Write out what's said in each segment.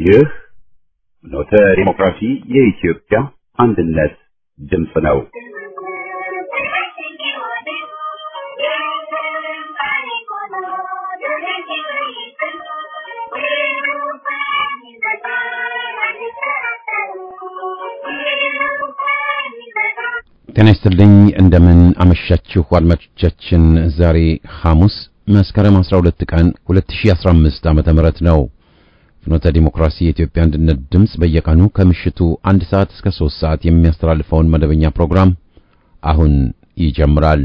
ይህ ኖተ ዲሞክራሲ የኢትዮጵያ አንድነት ድምፅ ነው። ጤና ይስጥልኝ እንደምን አመሻችሁ አድማጮቻችን። ዛሬ ሐሙስ መስከረም 12 ቀን 2015 ዓመተ ምህረት ነው። ፍኖተ ዲሞክራሲ የኢትዮጵያ አንድነት ድምፅ በየቀኑ ከምሽቱ አንድ ሰዓት እስከ 3 ሰዓት የሚያስተላልፈውን መደበኛ ፕሮግራም አሁን ይጀምራል።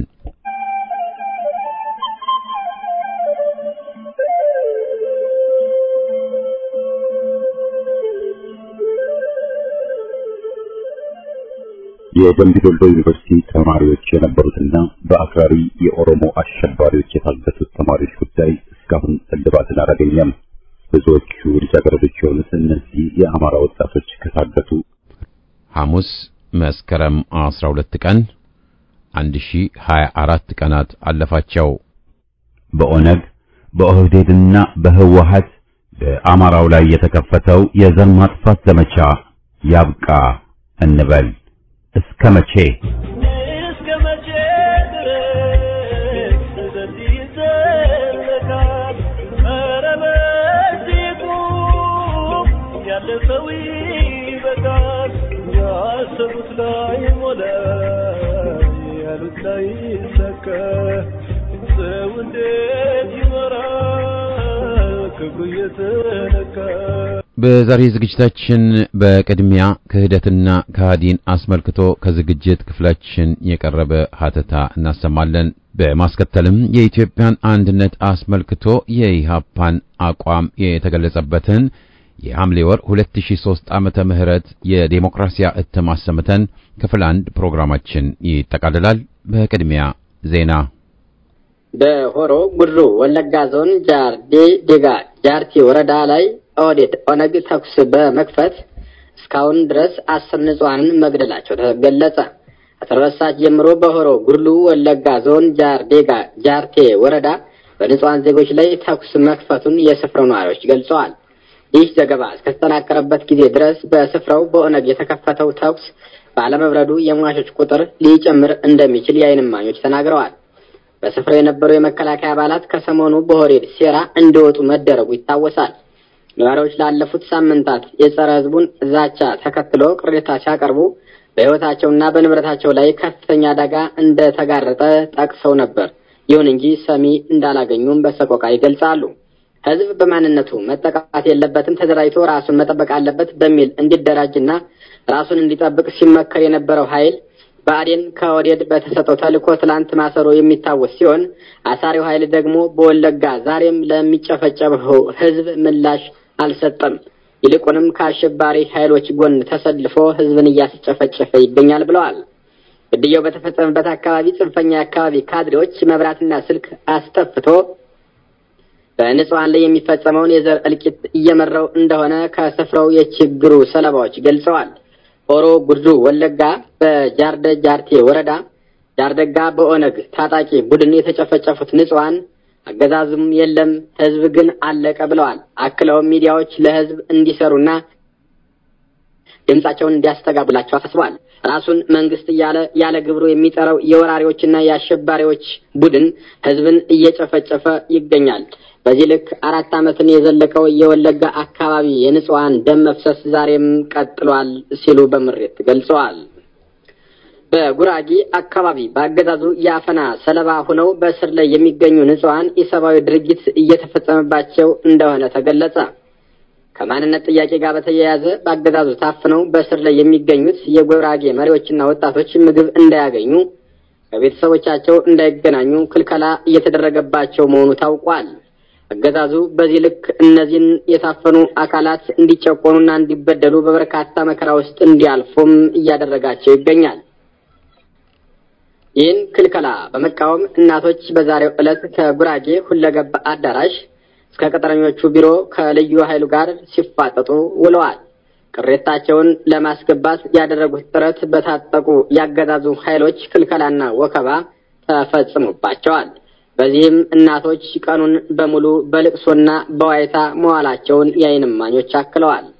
የደምቢ ዶሎ ዩኒቨርሲቲ ተማሪዎች የነበሩትና በአክራሪ የኦሮሞ አሸባሪዎች የታገቱት ተማሪዎች ጉዳይ እስካሁን እልባትን አላገኘም። ብዙዎቹ ልጃገረዶች የሆኑት እነዚህ የአማራ ወጣቶች ከታገቱ ሐሙስ መስከረም 12 ቀን 1024 ቀናት አለፋቸው። በኦነግ በኦህዴድና በህወሀት በአማራው ላይ የተከፈተው የዘር ማጥፋት ዘመቻ ያብቃ እንበል። እስከ መቼ እስከ መቼ ድረስ በዚህ ይዘለቃል? ኧረ በዚህ ቁም፣ ያለፈው ይበቃል። ያሰቡት ላይ ሞላ፣ ያሉት ላይ ይሳካ። ሰው እንዴት ይኖራል ክብሩ እየተነካ? በዛሬ ዝግጅታችን በቅድሚያ ክህደትና ከሃዲን አስመልክቶ ከዝግጅት ክፍላችን የቀረበ ሀተታ እናሰማለን። በማስከተልም የኢትዮጵያን አንድነት አስመልክቶ የኢሃፓን አቋም የተገለጸበትን የሐምሌ ወር 2003 ዓመተ ምህረት የዴሞክራሲያ እትም አሰምተን ክፍል አንድ ፕሮግራማችን ይጠቃልላል። በቅድሚያ ዜና በሆሮ ጉድሩ ወለጋ ዞን ጃርዴ ዴጋ ጃርቲ ወረዳ ላይ ኦህዴድ ኦነግ ተኩስ በመክፈት እስካሁን ድረስ አስር ንጹሐንን መግደላቸው ተገለጸ። ከተረሳች ጀምሮ በሆሮ ጉድሉ ወለጋ ዞን ጃርዴጋ ጃርቴ ወረዳ በንጹሐን ዜጎች ላይ ተኩስ መክፈቱን የስፍራው ነዋሪዎች ገልጸዋል። ይህ ዘገባ እስከተጠናከረበት ጊዜ ድረስ በስፍራው በኦነግ የተከፈተው ተኩስ ባለመብረዱ የሟቾች ቁጥር ሊጨምር እንደሚችል የዓይን እማኞች ተናግረዋል። በስፍራው የነበሩ የመከላከያ አባላት ከሰሞኑ በሆሬድ ሴራ እንዲወጡ መደረጉ ይታወሳል። ነዋሪዎች ላለፉት ሳምንታት የጸረ ሕዝቡን ዛቻ ተከትሎ ቅሬታ ሲያቀርቡ በሕይወታቸውና በንብረታቸው ላይ ከፍተኛ አደጋ እንደተጋረጠ ጠቅሰው ነበር። ይሁን እንጂ ሰሚ እንዳላገኙም በሰቆቃ ይገልጻሉ። ሕዝብ በማንነቱ መጠቃት የለበትም፣ ተደራጅቶ ራሱን መጠበቅ አለበት በሚል እንዲደራጅና ራሱን እንዲጠብቅ ሲመከር የነበረው ኃይል ብአዴን ከኦህዴድ በተሰጠው ተልእኮ ትላንት ማሰሮ የሚታወስ ሲሆን አሳሪው ኃይል ደግሞ በወለጋ ዛሬም ለሚጨፈጨፈው ሕዝብ ምላሽ አልሰጠም። ይልቁንም ከአሸባሪ ኃይሎች ጎን ተሰልፎ ሕዝብን እያስጨፈጨፈ ይገኛል ብለዋል። ግድያው በተፈጸመበት አካባቢ ጽንፈኛ የአካባቢ ካድሬዎች መብራትና ስልክ አስጠፍቶ በንጹሐን ላይ የሚፈጸመውን የዘር እልቂት እየመራው እንደሆነ ከስፍራው የችግሩ ሰለባዎች ገልጸዋል። ሆሮ ጉድሩ ወለጋ በጃርደ ጃርቴ ወረዳ ጃርደጋ በኦነግ ታጣቂ ቡድን የተጨፈጨፉት ንጹሐን አገዛዙም የለም ህዝብ ግን አለቀ ብለዋል። አክለውም ሚዲያዎች ለህዝብ እንዲሰሩና ድምጻቸውን እንዲያስተጋቡላቸው አሳስበዋል። ራሱን መንግስት እያለ ያለ ግብሩ የሚጠራው የወራሪዎችና የአሸባሪዎች ቡድን ህዝብን እየጨፈጨፈ ይገኛል። በዚህ ልክ አራት ዓመትን የዘለቀው የወለጋ አካባቢ የንጹሐን ደም መፍሰስ ዛሬም ቀጥሏል ሲሉ በምሬት ገልጸዋል። በጉራጌ አካባቢ በአገዛዙ የአፈና ሰለባ ሆነው በእስር ላይ የሚገኙ ንጹሐን ኢሰብአዊ ድርጊት እየተፈጸመባቸው እንደሆነ ተገለጸ። ከማንነት ጥያቄ ጋር በተያያዘ በአገዛዙ ታፍነው በእስር ላይ የሚገኙት የጉራጌ መሪዎችና ወጣቶች ምግብ እንዳያገኙ፣ ከቤተሰቦቻቸው እንዳይገናኙ ክልከላ እየተደረገባቸው መሆኑ ታውቋል። አገዛዙ በዚህ ልክ እነዚህን የታፈኑ አካላት እንዲጨቆኑና እንዲበደሉ በበርካታ መከራ ውስጥ እንዲያልፉም እያደረጋቸው ይገኛል። ይህን ክልከላ በመቃወም እናቶች በዛሬው ዕለት ከጉራጌ ሁለገብ አዳራሽ እስከ ቅጥረኞቹ ቢሮ ከልዩ ኃይሉ ጋር ሲፋጠጡ ውለዋል። ቅሬታቸውን ለማስገባት ያደረጉት ጥረት በታጠቁ ያገዛዙ ኃይሎች ክልከላና ወከባ ተፈጽሞባቸዋል። በዚህም እናቶች ቀኑን በሙሉ በልቅሶና በዋይታ መዋላቸውን የዓይን እማኞች አክለዋል።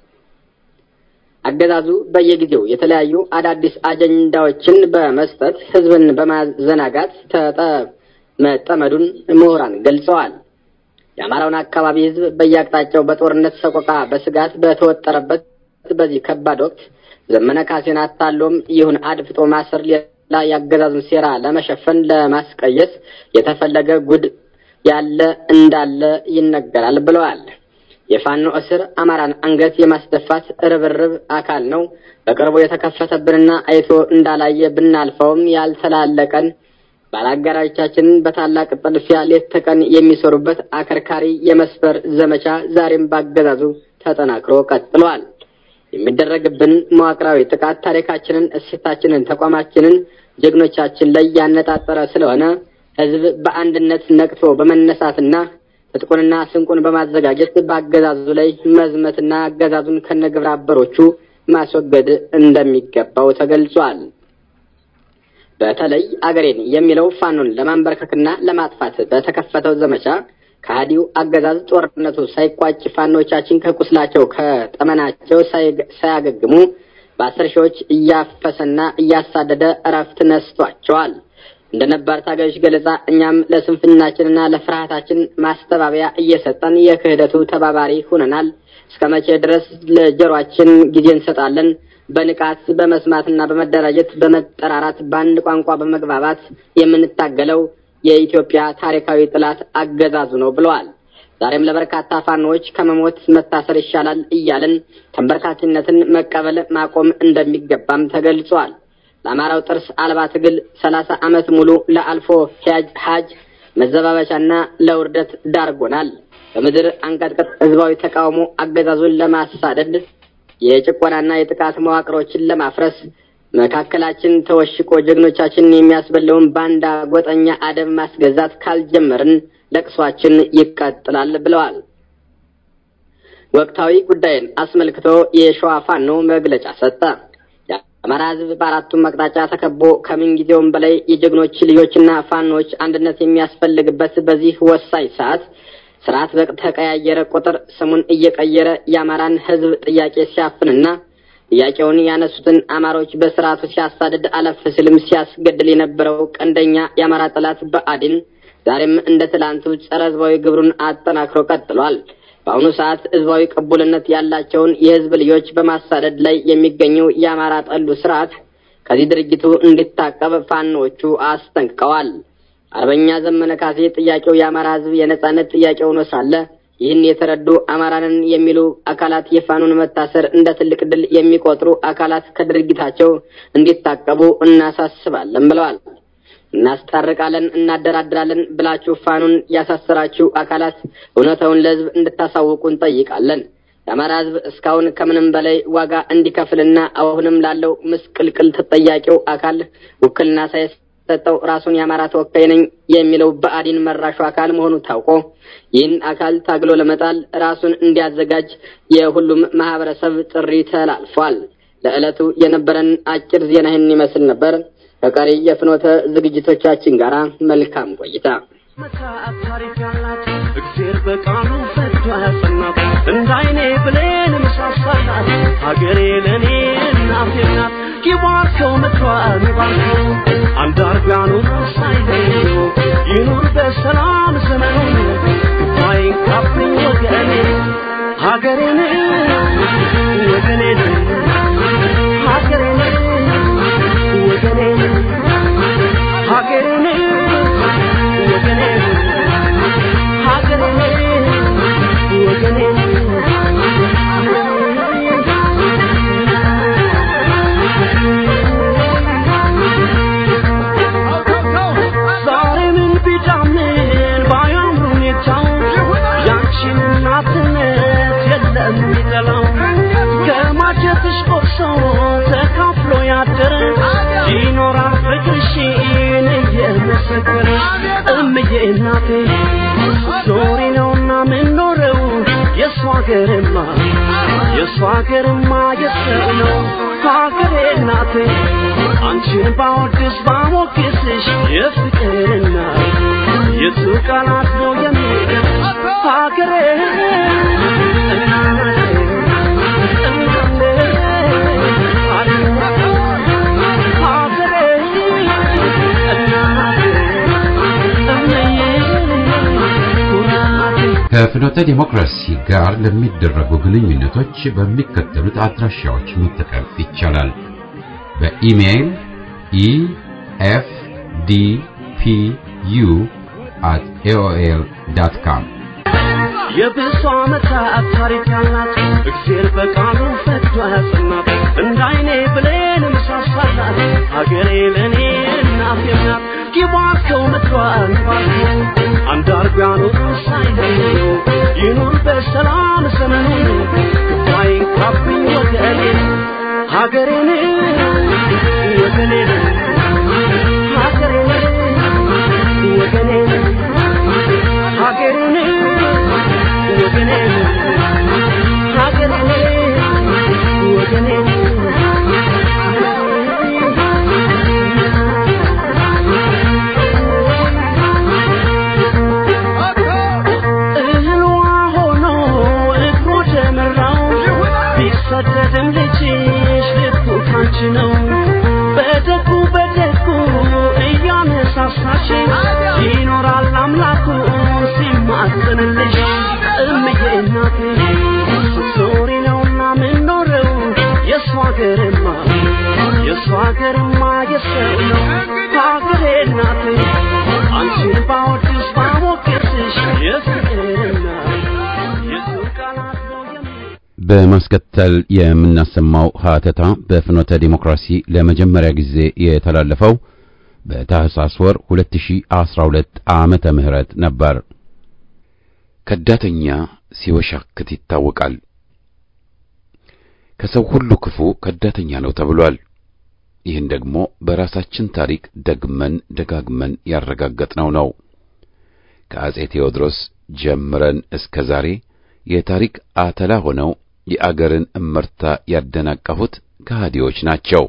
አገዛዙ በየጊዜው የተለያዩ አዳዲስ አጀንዳዎችን በመስጠት ህዝብን በማዘናጋት ተጠመዱን ምሁራን ገልጸዋል። የአማራውን አካባቢ ህዝብ በየአቅጣጫው በጦርነት ሰቆቃ በስጋት በተወጠረበት በዚህ ከባድ ወቅት ዘመነ ካሴን አታሎም ይሁን አድፍጦ ማሰር ሌላ የአገዛዙን ሴራ ለመሸፈን ለማስቀየስ የተፈለገ ጉድ ያለ እንዳለ ይነገራል ብለዋል። የፋኖ እስር አማራን አንገት የማስደፋት ርብርብ አካል ነው። በቅርቡ የተከፈተብንና አይቶ እንዳላየ ብናልፈውም ያልተላለቀን ባላጋራዎቻችንን በታላቅ ጥድፊያ ሌት ተቀን የሚሰሩበት አከርካሪ የመስፈር ዘመቻ ዛሬም ባገዛዙ ተጠናክሮ ቀጥሏል። የሚደረግብን መዋቅራዊ ጥቃት ታሪካችንን፣ እሴታችንን፣ ተቋማችንን፣ ጀግኖቻችን ላይ ያነጣጠረ ስለሆነ ህዝብ በአንድነት ነቅቶ በመነሳትና ትጥቁንና ስንቁን በማዘጋጀት በአገዛዙ ላይ መዝመትና አገዛዙን ከነግብረ አበሮቹ ማስወገድ እንደሚገባው ተገልጿል። በተለይ አገሬን የሚለው ፋኖን ለማንበርከክና ለማጥፋት በተከፈተው ዘመቻ ከሃዲው አገዛዝ ጦርነቱ ሳይቋጭ ፋኖቻችን ከቁስላቸው ከጠመናቸው ሳያገግሙ በአስር ሺዎች እያፈሰና እያሳደደ እረፍት ነስቷቸዋል። እንደ ነባር ታጋዮች ገለጻ እኛም ለስንፍናችንና ለፍርሃታችን ማስተባበያ እየሰጠን የክህደቱ ተባባሪ ሁነናል። እስከ መቼ ድረስ ለጀሯችን ጊዜ እንሰጣለን? በንቃት በመስማትና በመደራጀት በመጠራራት በአንድ ቋንቋ በመግባባት የምንታገለው የኢትዮጵያ ታሪካዊ ጠላት አገዛዙ ነው ብለዋል። ዛሬም ለበርካታ ፋኖዎች ከመሞት መታሰር ይሻላል እያልን ተንበርካኪነትን መቀበል ማቆም እንደሚገባም ተገልጿል። ለአማራው ጥርስ አልባ ትግል ሰላሳ ዓመት ሙሉ ለአልፎ ሀጅ መዘባበቻና ለውርደት ዳርጎናል። በምድር አንቀጥቅጥ ህዝባዊ ተቃውሞ አገዛዙን ለማሳደድ የጭቆናና የጥቃት መዋቅሮችን ለማፍረስ መካከላችን ተወሽቆ ጀግኖቻችንን የሚያስበለውን ባንዳ ጎጠኛ አደብ ማስገዛት ካልጀመርን ለቅሷችን ይቀጥላል ብለዋል። ወቅታዊ ጉዳይን አስመልክቶ የሸዋ ፋኖ መግለጫ ሰጠ። የአማራ ህዝብ በአራቱም አቅጣጫ ተከቦ ከምን ጊዜውም በላይ የጀግኖች ልጆችና ፋኖች አንድነት የሚያስፈልግበት በዚህ ወሳኝ ሰዓት ስርዓት በተቀያየረ ቁጥር ስሙን እየቀየረ የአማራን ህዝብ ጥያቄ ሲያፍንና ጥያቄውን ያነሱትን አማሮች በስርዓቱ ሲያሳድድ አለፍ ሲልም ሲያስገድል የነበረው ቀንደኛ የአማራ ጠላት ብአዴን ዛሬም እንደ ትላንቱ ጸረ ህዝባዊ ግብሩን አጠናክሮ ቀጥሏል። በአሁኑ ሰዓት ህዝባዊ ቅቡልነት ያላቸውን የህዝብ ልጆች በማሳደድ ላይ የሚገኘው የአማራ ጠሉ ስርዓት ከዚህ ድርጊቱ እንዲታቀብ ፋኖቹ አስጠንቅቀዋል። አርበኛ ዘመነ ካሴ ጥያቄው የአማራ ህዝብ የነጻነት ጥያቄ ሆኖ ሳለ ይህን የተረዱ አማራንን የሚሉ አካላት የፋኑን መታሰር እንደ ትልቅ ድል የሚቆጥሩ አካላት ከድርጊታቸው እንዲታቀቡ እናሳስባለን ብለዋል። እናስታርቃለን፣ እናደራድራለን ብላችሁ ፋኑን ያሳሰራችሁ አካላት እውነታውን ለህዝብ እንድታሳውቁ እንጠይቃለን። የአማራ ህዝብ እስካሁን ከምንም በላይ ዋጋ እንዲከፍልና አሁንም ላለው ምስቅልቅል ተጠያቂው አካል ውክልና ሳይሰጠው ራሱን የአማራ ተወካይ ነኝ የሚለው ብአዴን መራሹ አካል መሆኑ ታውቆ ይህን አካል ታግሎ ለመጣል ራሱን እንዲያዘጋጅ የሁሉም ማህበረሰብ ጥሪ ተላልፏል። ለዕለቱ የነበረን አጭር ዜና ይህን ይመስል ነበር። ከቀሪ የፍኖተ ዝግጅቶቻችን ጋር መልካም ቆይታ። መጽሐፍ ታሪክ ያላት እግዜር በቃሉ ፈቶ ያጸናት እንደ አይኔ ብሌን ምሳሳላት ሀገሬ ለእኔ እናቴ ናት። ይባርከው ምድሯን ይባርከው አንዳርጋኑ ሳይለዩ ይኑር በሰላም ዘመኑ አይንካብኝ ወገኔ ሀገሬን ወገኔን ሀገሬን ወገኔን ሀገሬን ወገኔን ሀገሬን ወገኔን ዛሬ ምን ቢጫምን ባያምሩ ሁኔታው ያንቺን እናትነት የለም የሚጠላው ከማጀትሽ ቆርሶ ተካፍሎ ያደረ ይኖራል ፍቅርሽን እየመሰከረ እምዬ እናቴ ዞሪ ነውና ምንኖረው የእሷ ሀገርማ የእሷ ሀገርማ የሰው ነው ሀገሬ እናቴ አንቺን ባወድስ ባሞግስሽ የፍቅርና የቱ ቃላት ነው የሚገልጽ ሀገሬ እናቴ እናቴ ከፍኖተ ዲሞክራሲ ጋር ለሚደረጉ ግንኙነቶች በሚከተሉት አድራሻዎች መጠቀም ይቻላል። በኢሜይል ኢኤፍዲፒዩ at aol.com የብዙ ዓመታት ታሪክ ያላት እግዜር በቃሉ ፈቅዶ ያጸናት እንደ አይኔ ብሌን ምሳሳላት ሀገሬ ለእኔ እናቴ ናት ጊባርከው ምድሯን ባርኮ አንድ አርጎ ያኖሩ ሳይለዩ ይኑር በሰላም ዘመኑን ክፋይ ካብኝ ወገኔን ሀገሬን ወገኔን ሀገሬን ወገኔን ሀገሬን ወገኔን ሀገሬን ወገኔን እህሏ ሆኖ እግሩ ጀምራው ቢሰደድም ልጅሽ ልቡ ካንቺ ነው በደጉ በደጉ እያነሳሳሽ ይኖራል አምላኩ ሲማጽንልሽ እምዬ እናቴ ስትኖሪ ነውና ምንኖረው የእሱ ሀገርማ የእሱ ሀገርማ የሰው ነው ሀገሬ እናቴ አንቺን ባወድስ ባሞገስሽ የፍቅርና የሱ ቃላት ነው የሚ በማስከተል የምናሰማው ሀተታ በፍኖተ ዲሞክራሲ ለመጀመሪያ ጊዜ የተላለፈው በታህሳስ ወር 2012 ዓመተ ምህረት ነበር። ከዳተኛ ሲወሻክት ይታወቃል። ከሰው ሁሉ ክፉ ከዳተኛ ነው ተብሏል። ይህን ደግሞ በራሳችን ታሪክ ደግመን ደጋግመን ያረጋገጥነው ነው። ከአጼ ቴዎድሮስ ጀምረን እስከ ዛሬ የታሪክ አተላ ሆነው የአገርን እመርታ ያደናቀፉት ከሃዲዎች ናቸው።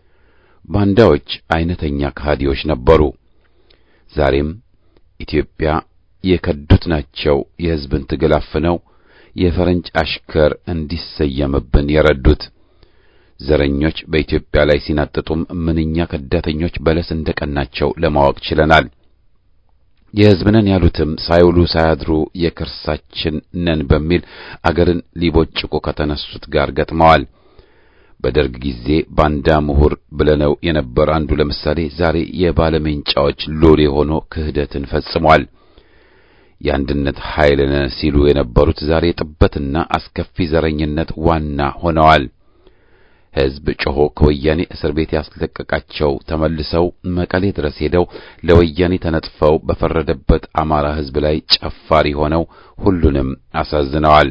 ባንዳዎች አይነተኛ ከሃዲዎች ነበሩ። ዛሬም ኢትዮጵያ የከዱት ናቸው የሕዝብን ትግል አፍነው የፈረንጅ አሽከር እንዲሰየምብን የረዱት። ዘረኞች በኢትዮጵያ ላይ ሲናጥጡም ምንኛ ከዳተኞች በለስ እንደቀናቸው ለማወቅ ችለናል። የሕዝብ ነን ያሉትም ሳይውሉ ሳያድሩ የከርሳችን ነን በሚል አገርን ሊቦጭቁ ከተነሱት ጋር ገጥመዋል። በደርግ ጊዜ ባንዳ ምሁር ብለነው የነበር አንዱ ለምሳሌ ዛሬ የባለሜንጫዎች ሎሌ ሆኖ ክህደትን ፈጽሟል። የአንድነት ኃይል ነን ሲሉ የነበሩት ዛሬ ጥበትና አስከፊ ዘረኝነት ዋና ሆነዋል። ሕዝብ ጮሆ ከወያኔ እስር ቤት ያስለቀቃቸው ተመልሰው መቀሌ ድረስ ሄደው ለወያኔ ተነጥፈው በፈረደበት አማራ ሕዝብ ላይ ጨፋሪ ሆነው ሁሉንም አሳዝነዋል።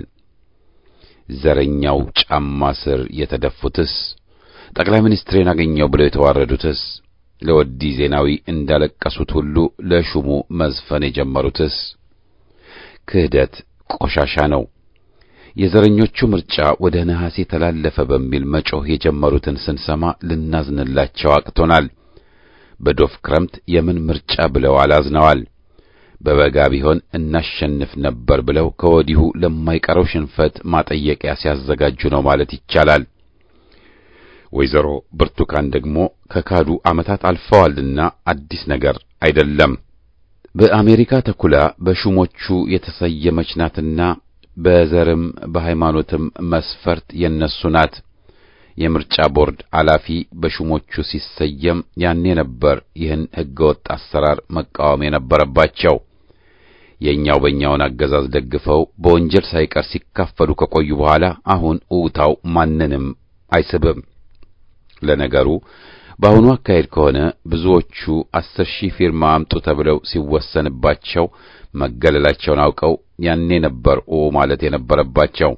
ዘረኛው ጫማ ስር የተደፉትስ፣ ጠቅላይ ሚኒስትሬን አገኘው ብለው የተዋረዱትስ፣ ለወዲ ዜናዊ እንዳለቀሱት ሁሉ ለሹሙ መዝፈን የጀመሩትስ ክህደት ቆሻሻ ነው። የዘረኞቹ ምርጫ ወደ ነሐሴ ተላለፈ በሚል መጮህ የጀመሩትን ስንሰማ ልናዝንላቸው አቅቶናል። በዶፍ ክረምት የምን ምርጫ ብለው አላዝነዋል። በበጋ ቢሆን እናሸንፍ ነበር ብለው ከወዲሁ ለማይቀረው ሽንፈት ማጠየቂያ ሲያዘጋጁ ነው ማለት ይቻላል። ወይዘሮ ብርቱካን ደግሞ ከካዱ ዓመታት አልፈዋልና አዲስ ነገር አይደለም። በአሜሪካ ተኩላ በሹሞቹ የተሰየመች ናትና በዘርም በሃይማኖትም መስፈርት የነሱ ናት። የምርጫ ቦርድ ኃላፊ በሹሞቹ ሲሰየም ያኔ ነበር ይህን ሕገወጥ አሰራር መቃወም የነበረባቸው። የእኛው በእኛውን አገዛዝ ደግፈው በወንጀል ሳይቀር ሲካፈሉ ከቆዩ በኋላ አሁን እውታው ማንንም አይስብም። ለነገሩ በአሁኑ አካሄድ ከሆነ ብዙዎቹ አስር ሺህ ፊርማ አምጡ ተብለው ሲወሰንባቸው መገለላቸውን አውቀው ያኔ ነበር ኦ ማለት የነበረባቸው።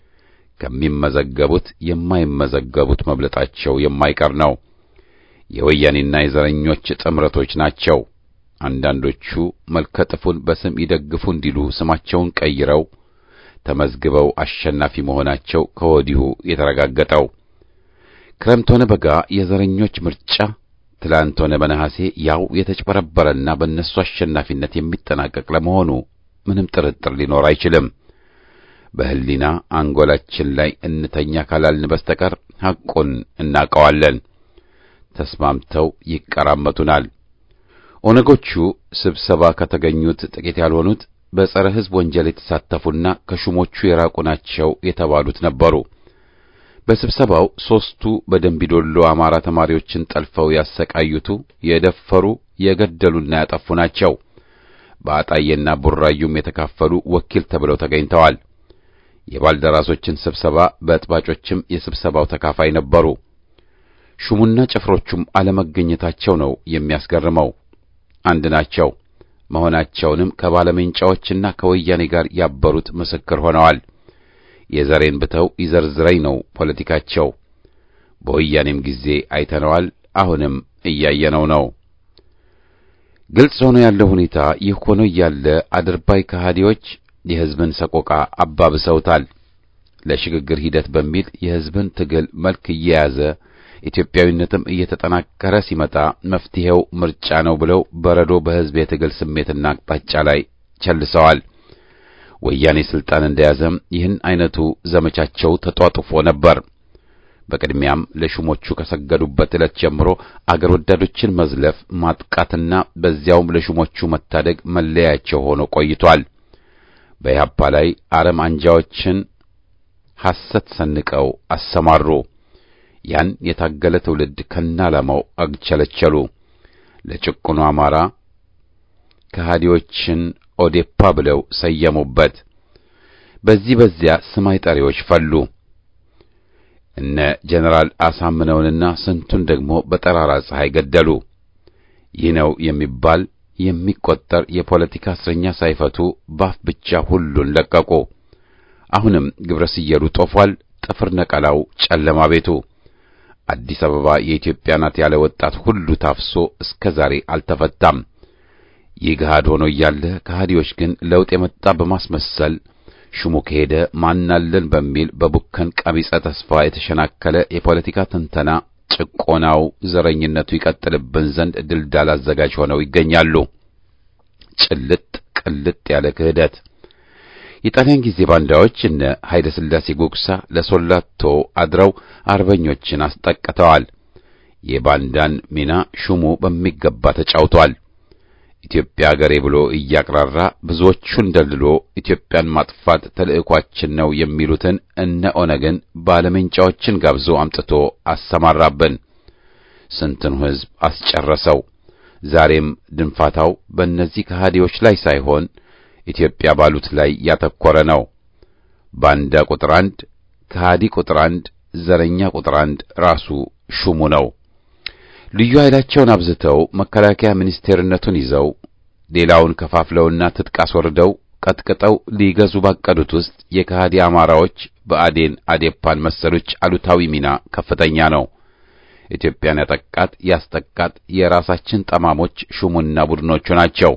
ከሚመዘገቡት የማይመዘገቡት መብለጣቸው የማይቀር ነው። የወያኔና የዘረኞች ጥምረቶች ናቸው። አንዳንዶቹ መልከጥፉን በስም ይደግፉ እንዲሉ ስማቸውን ቀይረው ተመዝግበው አሸናፊ መሆናቸው ከወዲሁ የተረጋገጠው። ክረምት ሆነ በጋ የዘረኞች ምርጫ ትላንት ሆነ በነሐሴ ያው የተጭበረበረና በእነሱ አሸናፊነት የሚጠናቀቅ ለመሆኑ ምንም ጥርጥር ሊኖር አይችልም። በሕሊና አንጎላችን ላይ እንተኛ ካላልን በስተቀር ሐቁን እናውቀዋለን። ተስማምተው ይቀራመቱናል። ኦነጎቹ ስብሰባ ከተገኙት ጥቂት ያልሆኑት በጸረ ሕዝብ ወንጀል የተሳተፉና ከሹሞቹ የራቁ ናቸው የተባሉት ነበሩ። በስብሰባው ሦስቱ በደንቢዶሎ አማራ ተማሪዎችን ጠልፈው ያሰቃዩቱ፣ የደፈሩ፣ የገደሉና ያጠፉ ናቸው። በአጣዬና ቡራዩም የተካፈሉ ወኪል ተብለው ተገኝተዋል። የባልደራሶችን ስብሰባ በጥባጮችም የስብሰባው ተካፋይ ነበሩ። ሹሙና ጭፍሮቹም አለመገኘታቸው ነው የሚያስገርመው። አንድ ናቸው መሆናቸውንም ከባለሜንጫዎችና ከወያኔ ጋር ያበሩት ምስክር ሆነዋል። የዘሬን ብተው ይዘርዝረኝ ነው ፖለቲካቸው። በወያኔም ጊዜ አይተነዋል፣ አሁንም እያየነው ነው። ግልጽ ሆኖ ያለው ሁኔታ ይህ ሆኖ እያለ አድርባይ ከሃዲዎች የሕዝብን ሰቆቃ አባብሰውታል። ለሽግግር ሂደት በሚል የሕዝብን ትግል መልክ እየያዘ ኢትዮጵያዊነትም እየተጠናከረ ሲመጣ መፍትሄው ምርጫ ነው ብለው በረዶ በሕዝብ የትግል ስሜትና አቅጣጫ ላይ ቸልሰዋል። ወያኔ ስልጣን እንደያዘም ይህን አይነቱ ዘመቻቸው ተጧጡፎ ነበር። በቅድሚያም ለሹሞቹ ከሰገዱበት ዕለት ጀምሮ አገር ወዳዶችን መዝለፍ፣ ማጥቃትና በዚያውም ለሹሞቹ መታደግ መለያቸው ሆኖ ቆይቷል። በኢህአፓ ላይ አረም አንጃዎችን ሐሰት ሰንቀው አሰማሩ። ያን የታገለ ትውልድ ከናላማው አግቸለቸሉ። ለጭቁኑ አማራ ከሃዲዎችን ኦዴፓ ብለው ሰየሙበት። በዚህ በዚያ ስማይ ጠሪዎች ፈሉ። እነ ጀነራል አሳምነውንና ስንቱን ደግሞ በጠራራ ፀሐይ ገደሉ። ይህ ነው የሚባል የሚቆጠር የፖለቲካ እስረኛ ሳይፈቱ ባፍ ብቻ ሁሉን ለቀቁ። አሁንም ግብረ ስየሉ ጦፏል። ጥፍር ነቀላው ጨለማ ቤቱ አዲስ አበባ የኢትዮጵያ ናት ያለ ወጣት ሁሉ ታፍሶ እስከ ዛሬ አልተፈታም። ይህ ገሃድ ሆኖ እያለ ከሃዲዎች ግን ለውጥ የመጣ በማስመሰል ሹሙ ከሄደ ማናለን በሚል በቡከን ቀቢጸ ተስፋ የተሸናከለ የፖለቲካ ትንተና ጭቆናው፣ ዘረኝነቱ ይቀጥልብን ዘንድ ድልዳል አዘጋጅ ሆነው ይገኛሉ። ጭልጥ ቅልጥ ያለ ክህደት የጣሊያን ጊዜ ባንዳዎች እነ ኃይለ ሥላሴ ጉግሳ ለሶላቶ አድረው አርበኞችን አስጠቅተዋል። የባንዳን ሚና ሹሙ በሚገባ ተጫውቷል። ኢትዮጵያ አገሬ ብሎ እያቅራራ ብዙዎቹን ደልሎ ኢትዮጵያን ማጥፋት ተልዕኳችን ነው የሚሉትን እነ ኦነግን ባለሜንጫዎችን ጋብዞ አምጥቶ አሰማራብን። ስንትን ሕዝብ አስጨረሰው። ዛሬም ድንፋታው በእነዚህ ከሃዲዎች ላይ ሳይሆን ኢትዮጵያ ባሉት ላይ ያተኮረ ነው። ባንዳ ቁጥር አንድ፣ ከሃዲ ቁጥር አንድ፣ ዘረኛ ቁጥር አንድ ራሱ ሹሙ ነው። ልዩ ኃይላቸውን አብዝተው መከላከያ ሚኒስቴርነቱን ይዘው ሌላውን ከፋፍለውና ትጥቅ አስወርደው ቀጥቅጠው ሊገዙ ባቀዱት ውስጥ የከሃዲ አማራዎች በአዴን አዴፓን መሰሎች አሉታዊ ሚና ከፍተኛ ነው። ኢትዮጵያን ያጠቃት ያስጠቃት የራሳችን ጠማሞች ሹሙና ቡድኖቹ ናቸው።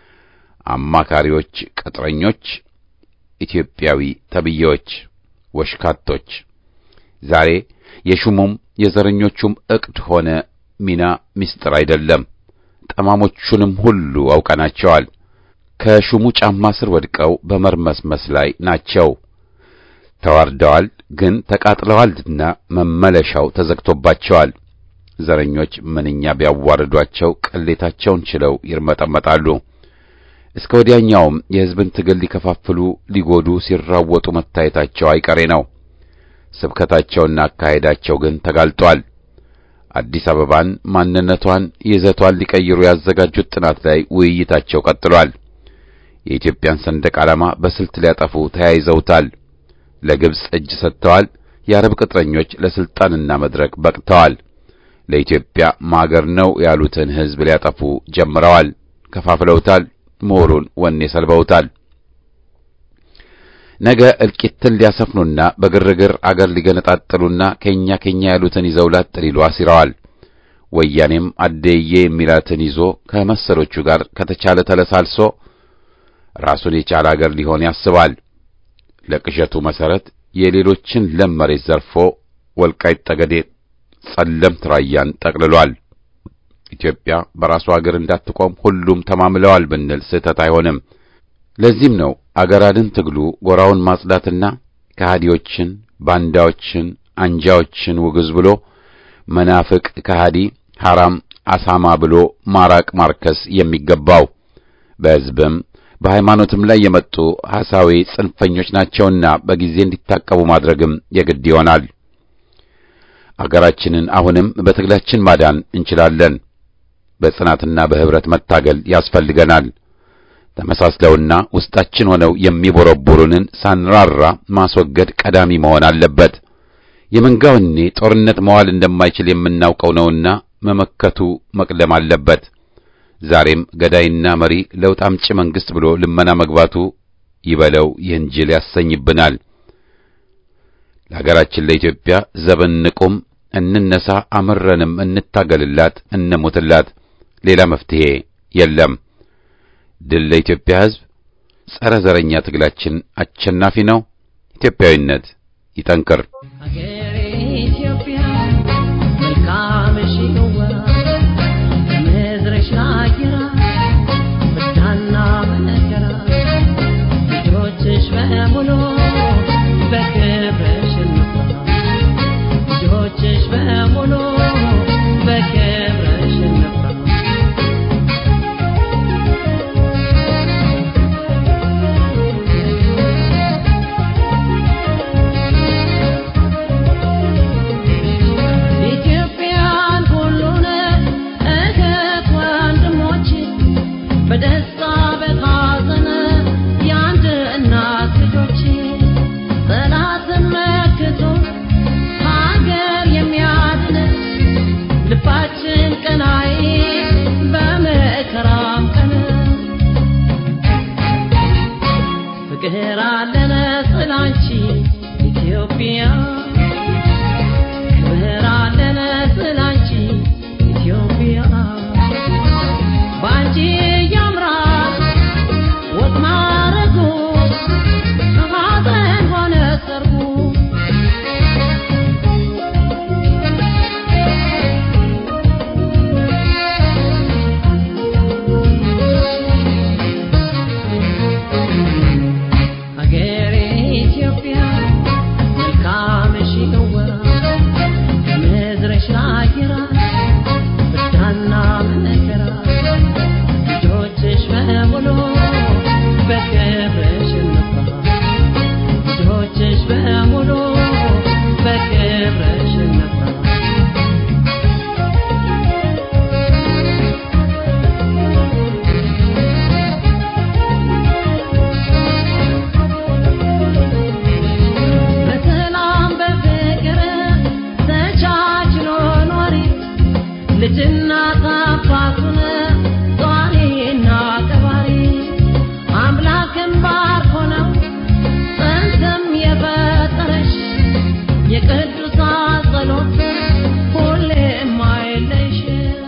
አማካሪዎች፣ ቅጥረኞች፣ ኢትዮጵያዊ ተብዬዎች፣ ወሽካቶች ዛሬ የሹሙም የዘረኞቹም ዕቅድ ሆነ ሚና ምስጢር አይደለም። ጠማሞቹንም ሁሉ አውቀናቸዋል። ከሹሙ ጫማ ስር ወድቀው በመርመስመስ ላይ ናቸው። ተዋርደዋል፣ ግን ተቃጥለዋልና መመለሻው ተዘግቶባቸዋል። ዘረኞች ምንኛ ቢያዋርዷቸው ቅሌታቸውን ችለው ይርመጠመጣሉ። እስከ ወዲያኛውም የሕዝብን ትግል ሊከፋፍሉ ሊጎዱ ሲራወጡ መታየታቸው አይቀሬ ነው። ስብከታቸውና አካሄዳቸው ግን ተጋልጧል። አዲስ አበባን ማንነቷን፣ ይዘቷን ሊቀይሩ ያዘጋጁት ጥናት ላይ ውይይታቸው ቀጥሏል። የኢትዮጵያን ሰንደቅ ዓላማ በስልት ሊያጠፉ ተያይዘውታል። ለግብጽ እጅ ሰጥተዋል። የአረብ ቅጥረኞች ለስልጣንና መድረክ በቅተዋል። ለኢትዮጵያ ማገር ነው ያሉትን ሕዝብ ሊያጠፉ ጀምረዋል። ከፋፍለውታል። ምሁሩን ወኔ ሰልበውታል። ነገ እልቂትን ሊያሰፍኑና በግርግር አገር ሊገነጣጥሉና ከኛ ከኛ ያሉትን ይዘው ላጥ ሊሉ አሲረዋል። ወያኔም አደዬ የሚላትን ይዞ ከመሰሎቹ ጋር ከተቻለ ተለሳልሶ ራሱን የቻለ አገር ሊሆን ያስባል። ለቅዠቱ መሰረት የሌሎችን ለም መሬት ዘርፎ ወልቃይት ጠገዴ፣ ጸለምት ራያን ጠቅልሏል። ኢትዮጵያ በራሱ አገር እንዳትቆም ሁሉም ተማምለዋል ብንል ስህተት አይሆንም። ለዚህም ነው አገር አድን ትግሉ ጎራውን ማጽዳትና ከሃዲዎችን፣ ባንዳዎችን፣ አንጃዎችን ውግዝ ብሎ መናፍቅ ከሃዲ ሐራም አሳማ ብሎ ማራቅ ማርከስ የሚገባው በሕዝብም በሃይማኖትም ላይ የመጡ ሐሳዊ ጽንፈኞች ናቸውና በጊዜ እንዲታቀቡ ማድረግም የግድ ይሆናል። አገራችንን አሁንም በትግላችን ማዳን እንችላለን። በጽናትና በህብረት መታገል ያስፈልገናል። ተመሳስለውና ውስጣችን ሆነው የሚቦረቡሩንን ሳንራራ ማስወገድ ቀዳሚ መሆን አለበት። የመንጋውኔ ጦርነት መዋል እንደማይችል የምናውቀው ነውና መመከቱ መቅደም አለበት። ዛሬም ገዳይና መሪ ለውጥ አምጪ መንግስት ብሎ ልመና መግባቱ ይበለው ይህን ጅል ያሰኝብናል። ለሀገራችን ለኢትዮጵያ ዘበን ንቁም፣ እንነሳ፣ አምረንም እንታገልላት፣ እንሙትላት። ሌላ መፍትሄ የለም። ድል ለኢትዮጵያ ሕዝብ። ጸረ ዘረኛ ትግላችን አሸናፊ ነው። ኢትዮጵያዊነት ይጠንክር። ሀገሬ ኢትዮጵያ መልካምሽ ይሁዋ ከምድርሽ አየራ ፍዳና መከራ ልጆችሽ በሙሉ በክብርሽ እንኩራ ልጆችሽ በሙሉ በክብርሽ እንኩራ ኢትዮጵያን ሁሉን እህት ወንድሞች በደስታ በሐዘን የአንድ እናት ልጆች ጠላትን መክቶ ሀገር የሚያድን ልባችን ቀናይ በመከራም ቀን ፍቅር አለን ስላንቺ ኢትዮጵያ ክብር አለን ስላንቺ ኢትዮጵያ ባንቺ ያምራል ወግ ማረጉ ሐዘን ሆነ ሰርጉ ሀገሬ ኢትዮጵያ መልካምሽ ይወራ ከምድርሽ አየራ ፍዳና መከራ ልጆችሽ በሙሉ በክብርሽ እንኩራ ልጆችሽ በሙሉ በክብርሽ እንኩራ በሰላም በፍቅር ተቻችሎ ኖሪ ልጅና አባቱን ጧሪና ቀባሪ አምላክን ባርኮ ነው ጥንትም የፈጠረሽ የቅዱሳን ጸሎት ሁሌም አይለይሽም።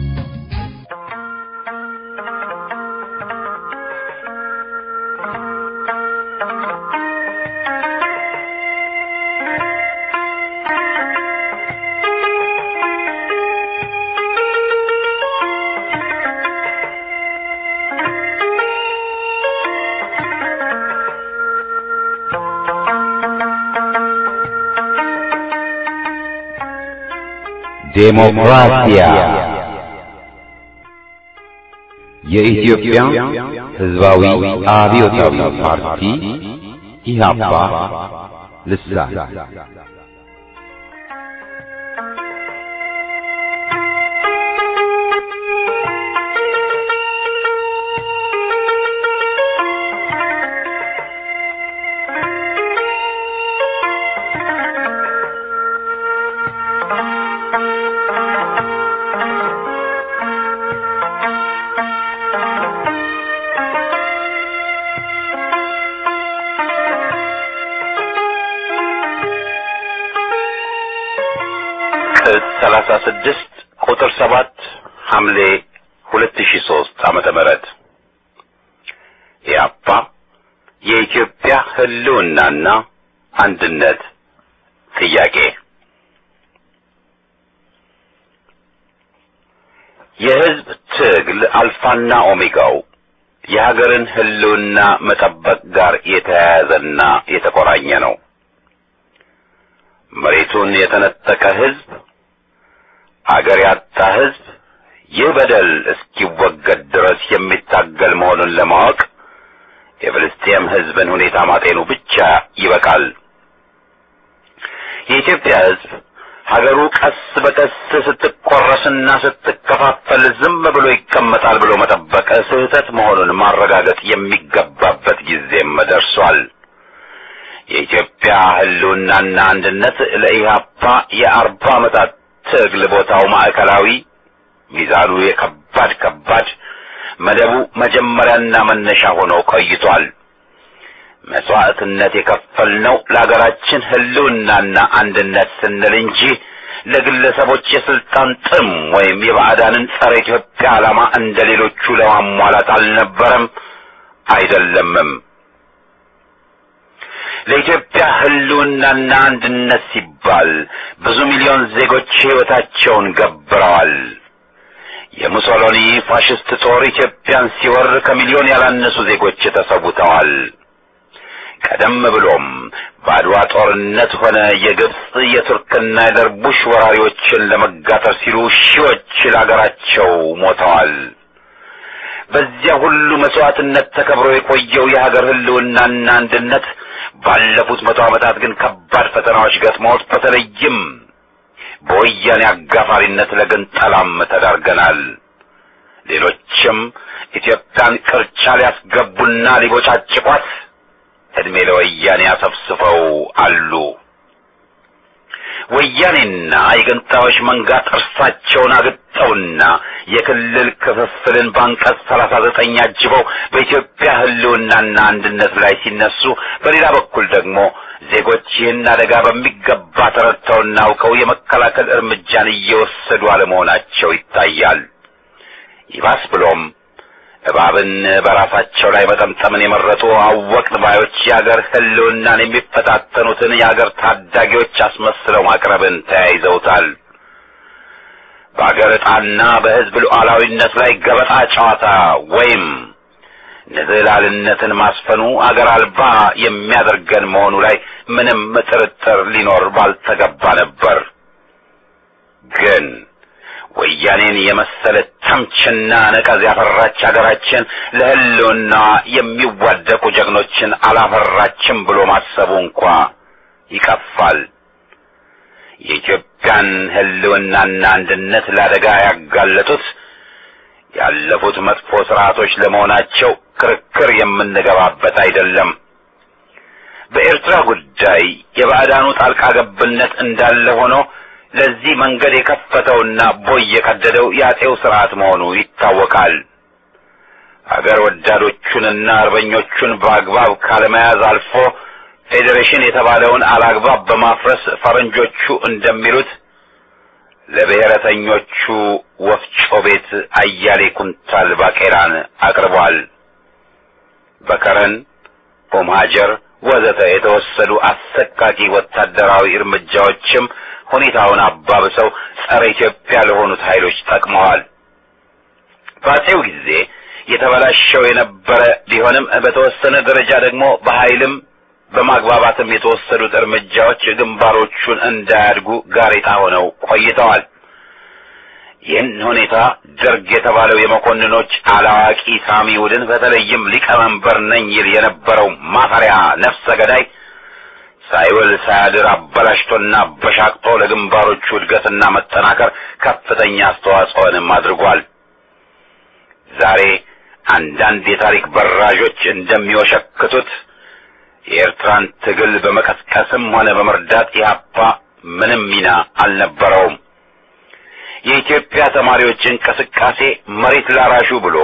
ዴሞክራሲያ የኢትዮጵያ ሕዝባዊ አብዮታዊ ፓርቲ ኢህአፓ ልሳን ቅጽ ሰላሳ ስድስት ቁጥር ሰባት ሐምሌ ሁለት ሺ ሶስት ዓመተ ምህረት ኢያፓ የኢትዮጵያ ህልውናና አንድነት ጥያቄ የህዝብ ትግል አልፋና ኦሜጋው የሀገርን ህልውና መጠበቅ ጋር የተያያዘና የተቆራኘ ነው። መሬቱን የተነጠቀ ህዝብ፣ አገር ያጣ ህዝብ ይህ በደል እስኪወገድ ድረስ የሚታገል መሆኑን ለማወቅ የፍልስጤም ሕዝብን ሁኔታ ማጤኑ ብቻ ይበቃል። የኢትዮጵያ ሕዝብ ሀገሩ ቀስ በቀስ ስትቆረስና ስትከፋፈል ዝም ብሎ ይቀመጣል ብሎ መጠበቅ ስህተት መሆኑን ማረጋገጥ የሚገባበት ጊዜም ደርሷል። የኢትዮጵያ ሕልውናና አንድነት ለኢህአፓ የአርባ ዓመታት ትግል ቦታው ማዕከላዊ፣ ሚዛኑ የከባድ ከባድ መደቡ መጀመሪያና መነሻ ሆኖ ቆይቷል። መስዋዕትነት የከፈልነው ለሀገራችን ሕልውናና አንድነት ስንል እንጂ ለግለሰቦች የስልጣን ጥም ወይም የባዕዳንን ጸረ ኢትዮጵያ ዓላማ እንደ ሌሎቹ ለማሟላት አልነበረም፣ አይደለምም። ለኢትዮጵያ ሕልውናና አንድነት ሲባል ብዙ ሚሊዮን ዜጎች ሕይወታቸውን ገብረዋል። የሙሶሎኒ ፋሽስት ጦር ኢትዮጵያን ሲወር ከሚሊዮን ያላነሱ ዜጎች ተሰውተዋል። ቀደም ብሎም በአድዋ ጦርነት ሆነ የግብፅ የቱርክና የደርቡሽ ወራሪዎችን ለመጋጠር ሲሉ ሺዎች ለአገራቸው ሞተዋል። በዚያ ሁሉ መስዋዕትነት ተከብሮ የቆየው የሀገር ሕልውናና አንድነት ባለፉት መቶ ዓመታት ግን ከባድ ፈተናዎች ገጥመውት በተለይም በወያኔ አጋፋሪነት ለግንጠላም ተዳርገናል። ሌሎችም ኢትዮጵያን ቅርቻ ሊያስገቡና ሊቦጫጭቋት ዕድሜ ለወያኔ አሰፍስፈው አሉ። ወያኔና የገንጣዮች መንጋ ጥርሳቸውን አግጠውና የክልል ክፍፍልን በአንቀጽ ሰላሳ ዘጠኝ አጅበው በኢትዮጵያ ሕልውናና አንድነት ላይ ሲነሱ፣ በሌላ በኩል ደግሞ ዜጎች ይህን አደጋ በሚገባ ተረድተውና አውቀው የመከላከል እርምጃን እየወሰዱ አለመሆናቸው ይታያል። ይባስ ብሎም እባብን በራሳቸው ላይ መጠምጠምን የመረጡ አወቅን ባዮች የአገር ሕልውናን የሚፈታተኑትን የአገር ታዳጊዎች አስመስለው ማቅረብን ተያይዘውታል። በአገር ዕጣና በሕዝብ ሉዓላዊነት ላይ ገበጣ ጨዋታ ወይም ንዝህላልነትን ማስፈኑ አገር አልባ የሚያደርገን መሆኑ ላይ ምንም ጥርጥር ሊኖር ባልተገባ ነበር። ግን ወያኔን የመሰለ ተምችና ነቀዝ ያፈራች አገራችን ለሕልውና የሚዋደቁ ጀግኖችን አላፈራችም ብሎ ማሰቡ እንኳ ይቀፋል። የኢትዮጵያን ሕልውናና አንድነት ለአደጋ ያጋለጡት ያለፉት መጥፎ ስርዓቶች ለመሆናቸው ክርክር የምንገባበት አይደለም። በኤርትራ ጉዳይ የባዕዳኑ ጣልቃ ገብነት እንዳለ ሆኖ ለዚህ መንገድ የከፈተውና ቦይ የቀደደው የአጼው ስርዓት መሆኑ ይታወቃል። አገር ወዳዶቹንና አርበኞቹን በአግባብ ካለመያዝ አልፎ ፌዴሬሽን የተባለውን አላግባብ በማፍረስ ፈረንጆቹ እንደሚሉት ለብሔረተኞቹ ወፍጮ ቤት አያሌ ኩንታል ባቄላን አቅርቧል። በከረን ኦም ሀጀር ወዘተ የተወሰዱ አሰቃቂ ወታደራዊ እርምጃዎችም ሁኔታውን አባብሰው ጸረ ኢትዮጵያ ለሆኑት ኃይሎች ጠቅመዋል። በአጼው ጊዜ የተበላሸው የነበረ ቢሆንም በተወሰነ ደረጃ ደግሞ በኃይልም በማግባባትም የተወሰዱት እርምጃዎች ግንባሮቹን እንዳያድጉ ጋሬጣ ሆነው ቆይተዋል። ይህን ሁኔታ ደርግ የተባለው የመኮንኖች አላዋቂ ሳሚ ቡድን በተለይም ሊቀመንበር ነኝ ይል የነበረው ማፈሪያ ነፍሰ ገዳይ ሳይውል ሳያድር አበላሽቶና በሻቅጦ ለግንባሮቹ እድገትና መጠናከር ከፍተኛ አስተዋጽኦንም አድርጓል። ዛሬ አንዳንድ የታሪክ በራዦች እንደሚወሸክቱት የኤርትራን ትግል በመቀስቀስም ሆነ በመርዳት ኢህአፓ ምንም ሚና አልነበረውም። የኢትዮጵያ ተማሪዎች እንቅስቃሴ መሬት ላራሹ ብሎ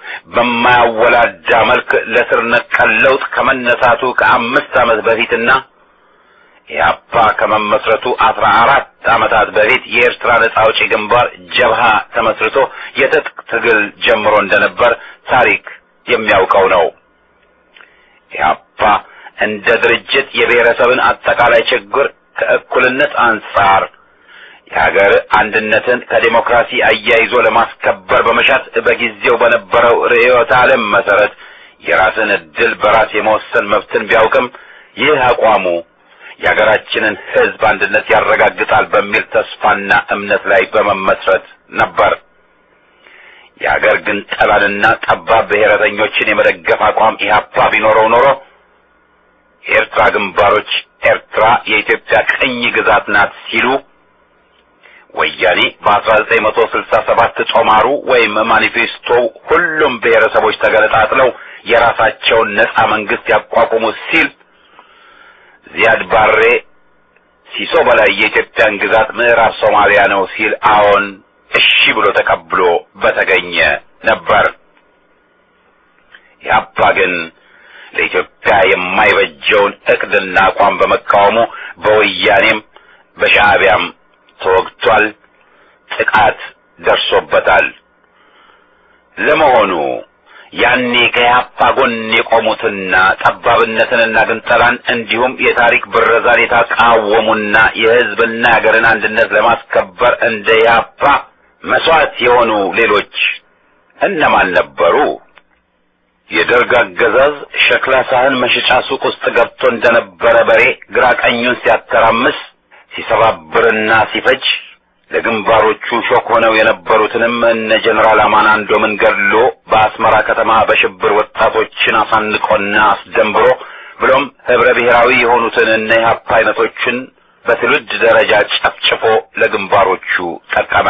በማያወላዳ መልክ ለስር ነቀል ለውጥ ከመነሳቱ ከአምስት ዓመት በፊትና ኢህአፓ ከመመስረቱ አስራ አራት ዓመታት በፊት የኤርትራ ነጻ አውጪ ግንባር ጀብሃ ተመስርቶ የትጥቅ ትግል ጀምሮ እንደነበር ታሪክ የሚያውቀው ነው። ኢህአፓ እንደ ድርጅት የብሔረሰብን አጠቃላይ ችግር ከእኩልነት አንጻር የሀገር አንድነትን ከዴሞክራሲ አያይዞ ለማስከበር በመሻት በጊዜው በነበረው ርዕዮተ ዓለም መሰረት የራስን ዕድል በራስ የመወሰን መብትን ቢያውቅም ይህ አቋሙ የሀገራችንን ሕዝብ አንድነት ያረጋግጣል በሚል ተስፋና እምነት ላይ በመመስረት ነበር። የአገር ግን ጠላንና ጠባብ ብሔረተኞችን የመደገፍ አቋም ኢህአፓ ቢኖረው ኖሮ የኤርትራ ግንባሮች ኤርትራ የኢትዮጵያ ቅኝ ግዛት ናት ሲሉ ወያኔ በ1967 ጦማሩ ወይም ማኒፌስቶው ሁሉም ብሔረሰቦች ተገነጣጥለው የራሳቸውን ነጻ መንግስት ያቋቁሙ ሲል ዚያድ ባሬ ሲሶ በላይ የኢትዮጵያን ግዛት ምዕራብ ሶማሊያ ነው ሲል አዎን እሺ ብሎ ተቀብሎ በተገኘ ነበር። ያባ ግን ለኢትዮጵያ የማይበጀውን እቅድና አቋም በመቃወሙ በወያኔም በሻዕቢያም ተወግቷል፣ ጥቃት ደርሶበታል። ለመሆኑ ያኔ ከያፓ ጎን የቆሙትና ጠባብነትንና ግንጠላን እንዲሁም የታሪክ ብረዛን የተቃወሙና የሕዝብና የአገርን አንድነት ለማስከበር እንደ ያፓ መስዋዕት የሆኑ ሌሎች እነማን ነበሩ? የደርግ አገዛዝ ሸክላ ሳህን መሸጫ ሱቅ ውስጥ ገብቶ እንደነበረ በሬ ግራ ቀኙን ሲያተራምስ ሲሰባብርና ሲፈጅ ለግንባሮቹ ሾክ ሆነው የነበሩትንም እነ ጀኔራል አማናንዶምን ገድሎ በአስመራ ከተማ በሽብር ወጣቶችን አሳንቆና አስደንብሮ ብሎም ህብረ ብሔራዊ የሆኑትን እነ ኢህአፓ አይነቶችን በትውልድ ደረጃ ጨፍጭፎ ለግንባሮቹ ጠቀመ።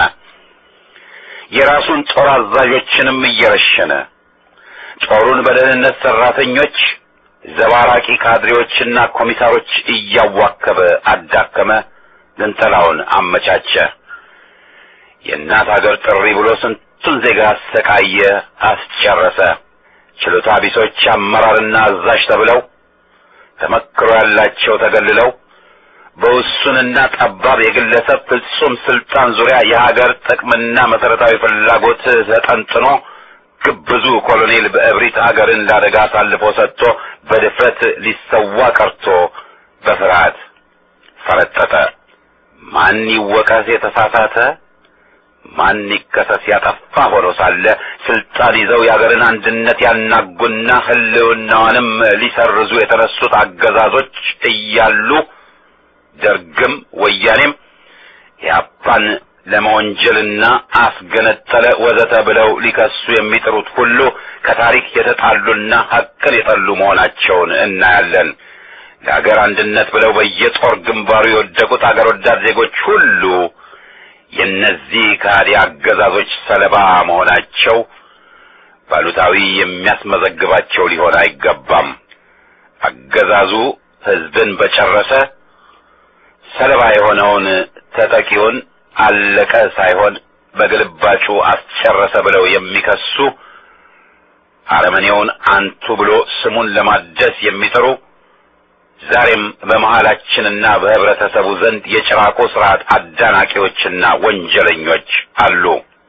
የራሱን ጦር አዛዦችንም እየረሸነ ጦሩን በደህንነት ሰራተኞች፣ ዘባራቂ ካድሬዎችና ኮሚሳሮች እያዋከበ አዳከመ። ግንጠላውን አመቻቸ። የእናት ሀገር ጥሪ ብሎ ስንቱን ዜጋ አሰቃየ፣ አስጨረሰ። ችሎታ ቢሶች አመራርና አዛዥ ተብለው ተመክሮ ያላቸው ተገልለው በውሱንና ጠባብ የግለሰብ ፍጹም ስልጣን ዙሪያ የሀገር ጥቅምና መሰረታዊ ፍላጎት ተጠንጥኖ ግብዙ ኮሎኔል በእብሪት አገርን ለአደጋ አሳልፎ ሰጥቶ በድፍረት ሊሰዋ ቀርቶ በፍርሃት ፈረጠጠ። ማን ይወቀስ የተሳሳተ ማን ይከሰስ ያጠፋ ሆኖ ሳለ ስልጣን ይዘው የአገርን አንድነት ያናጉና ሕልውናዋንም ሊሰርዙ የተነሱት አገዛዞች እያሉ ደርግም ወያኔም የአፓን ለመወንጀልና አስገነጠለ ወዘተ ብለው ሊከሱ የሚጥሩት ሁሉ ከታሪክ የተጣሉና ሐቅን የጠሉ መሆናቸውን እናያለን። ለአገር አንድነት ብለው በየጦር ግንባሩ የወደቁት አገር ወዳድ ዜጎች ሁሉ የእነዚህ ከሃዲ አገዛዞች ሰለባ መሆናቸው ባሉታዊ የሚያስመዘግባቸው ሊሆን አይገባም። አገዛዙ ሕዝብን በጨረሰ ሰለባ የሆነውን ተጠቂውን አለቀ ሳይሆን በግልባጩ አስጨረሰ ብለው የሚከሱ አረመኔውን አንቱ ብሎ ስሙን ለማደስ የሚጥሩ ዛሬም በመሃላችንና በህብረተሰቡ ዘንድ የጭራቆ ስርዓት አዳናቂዎችና ወንጀለኞች አሉ።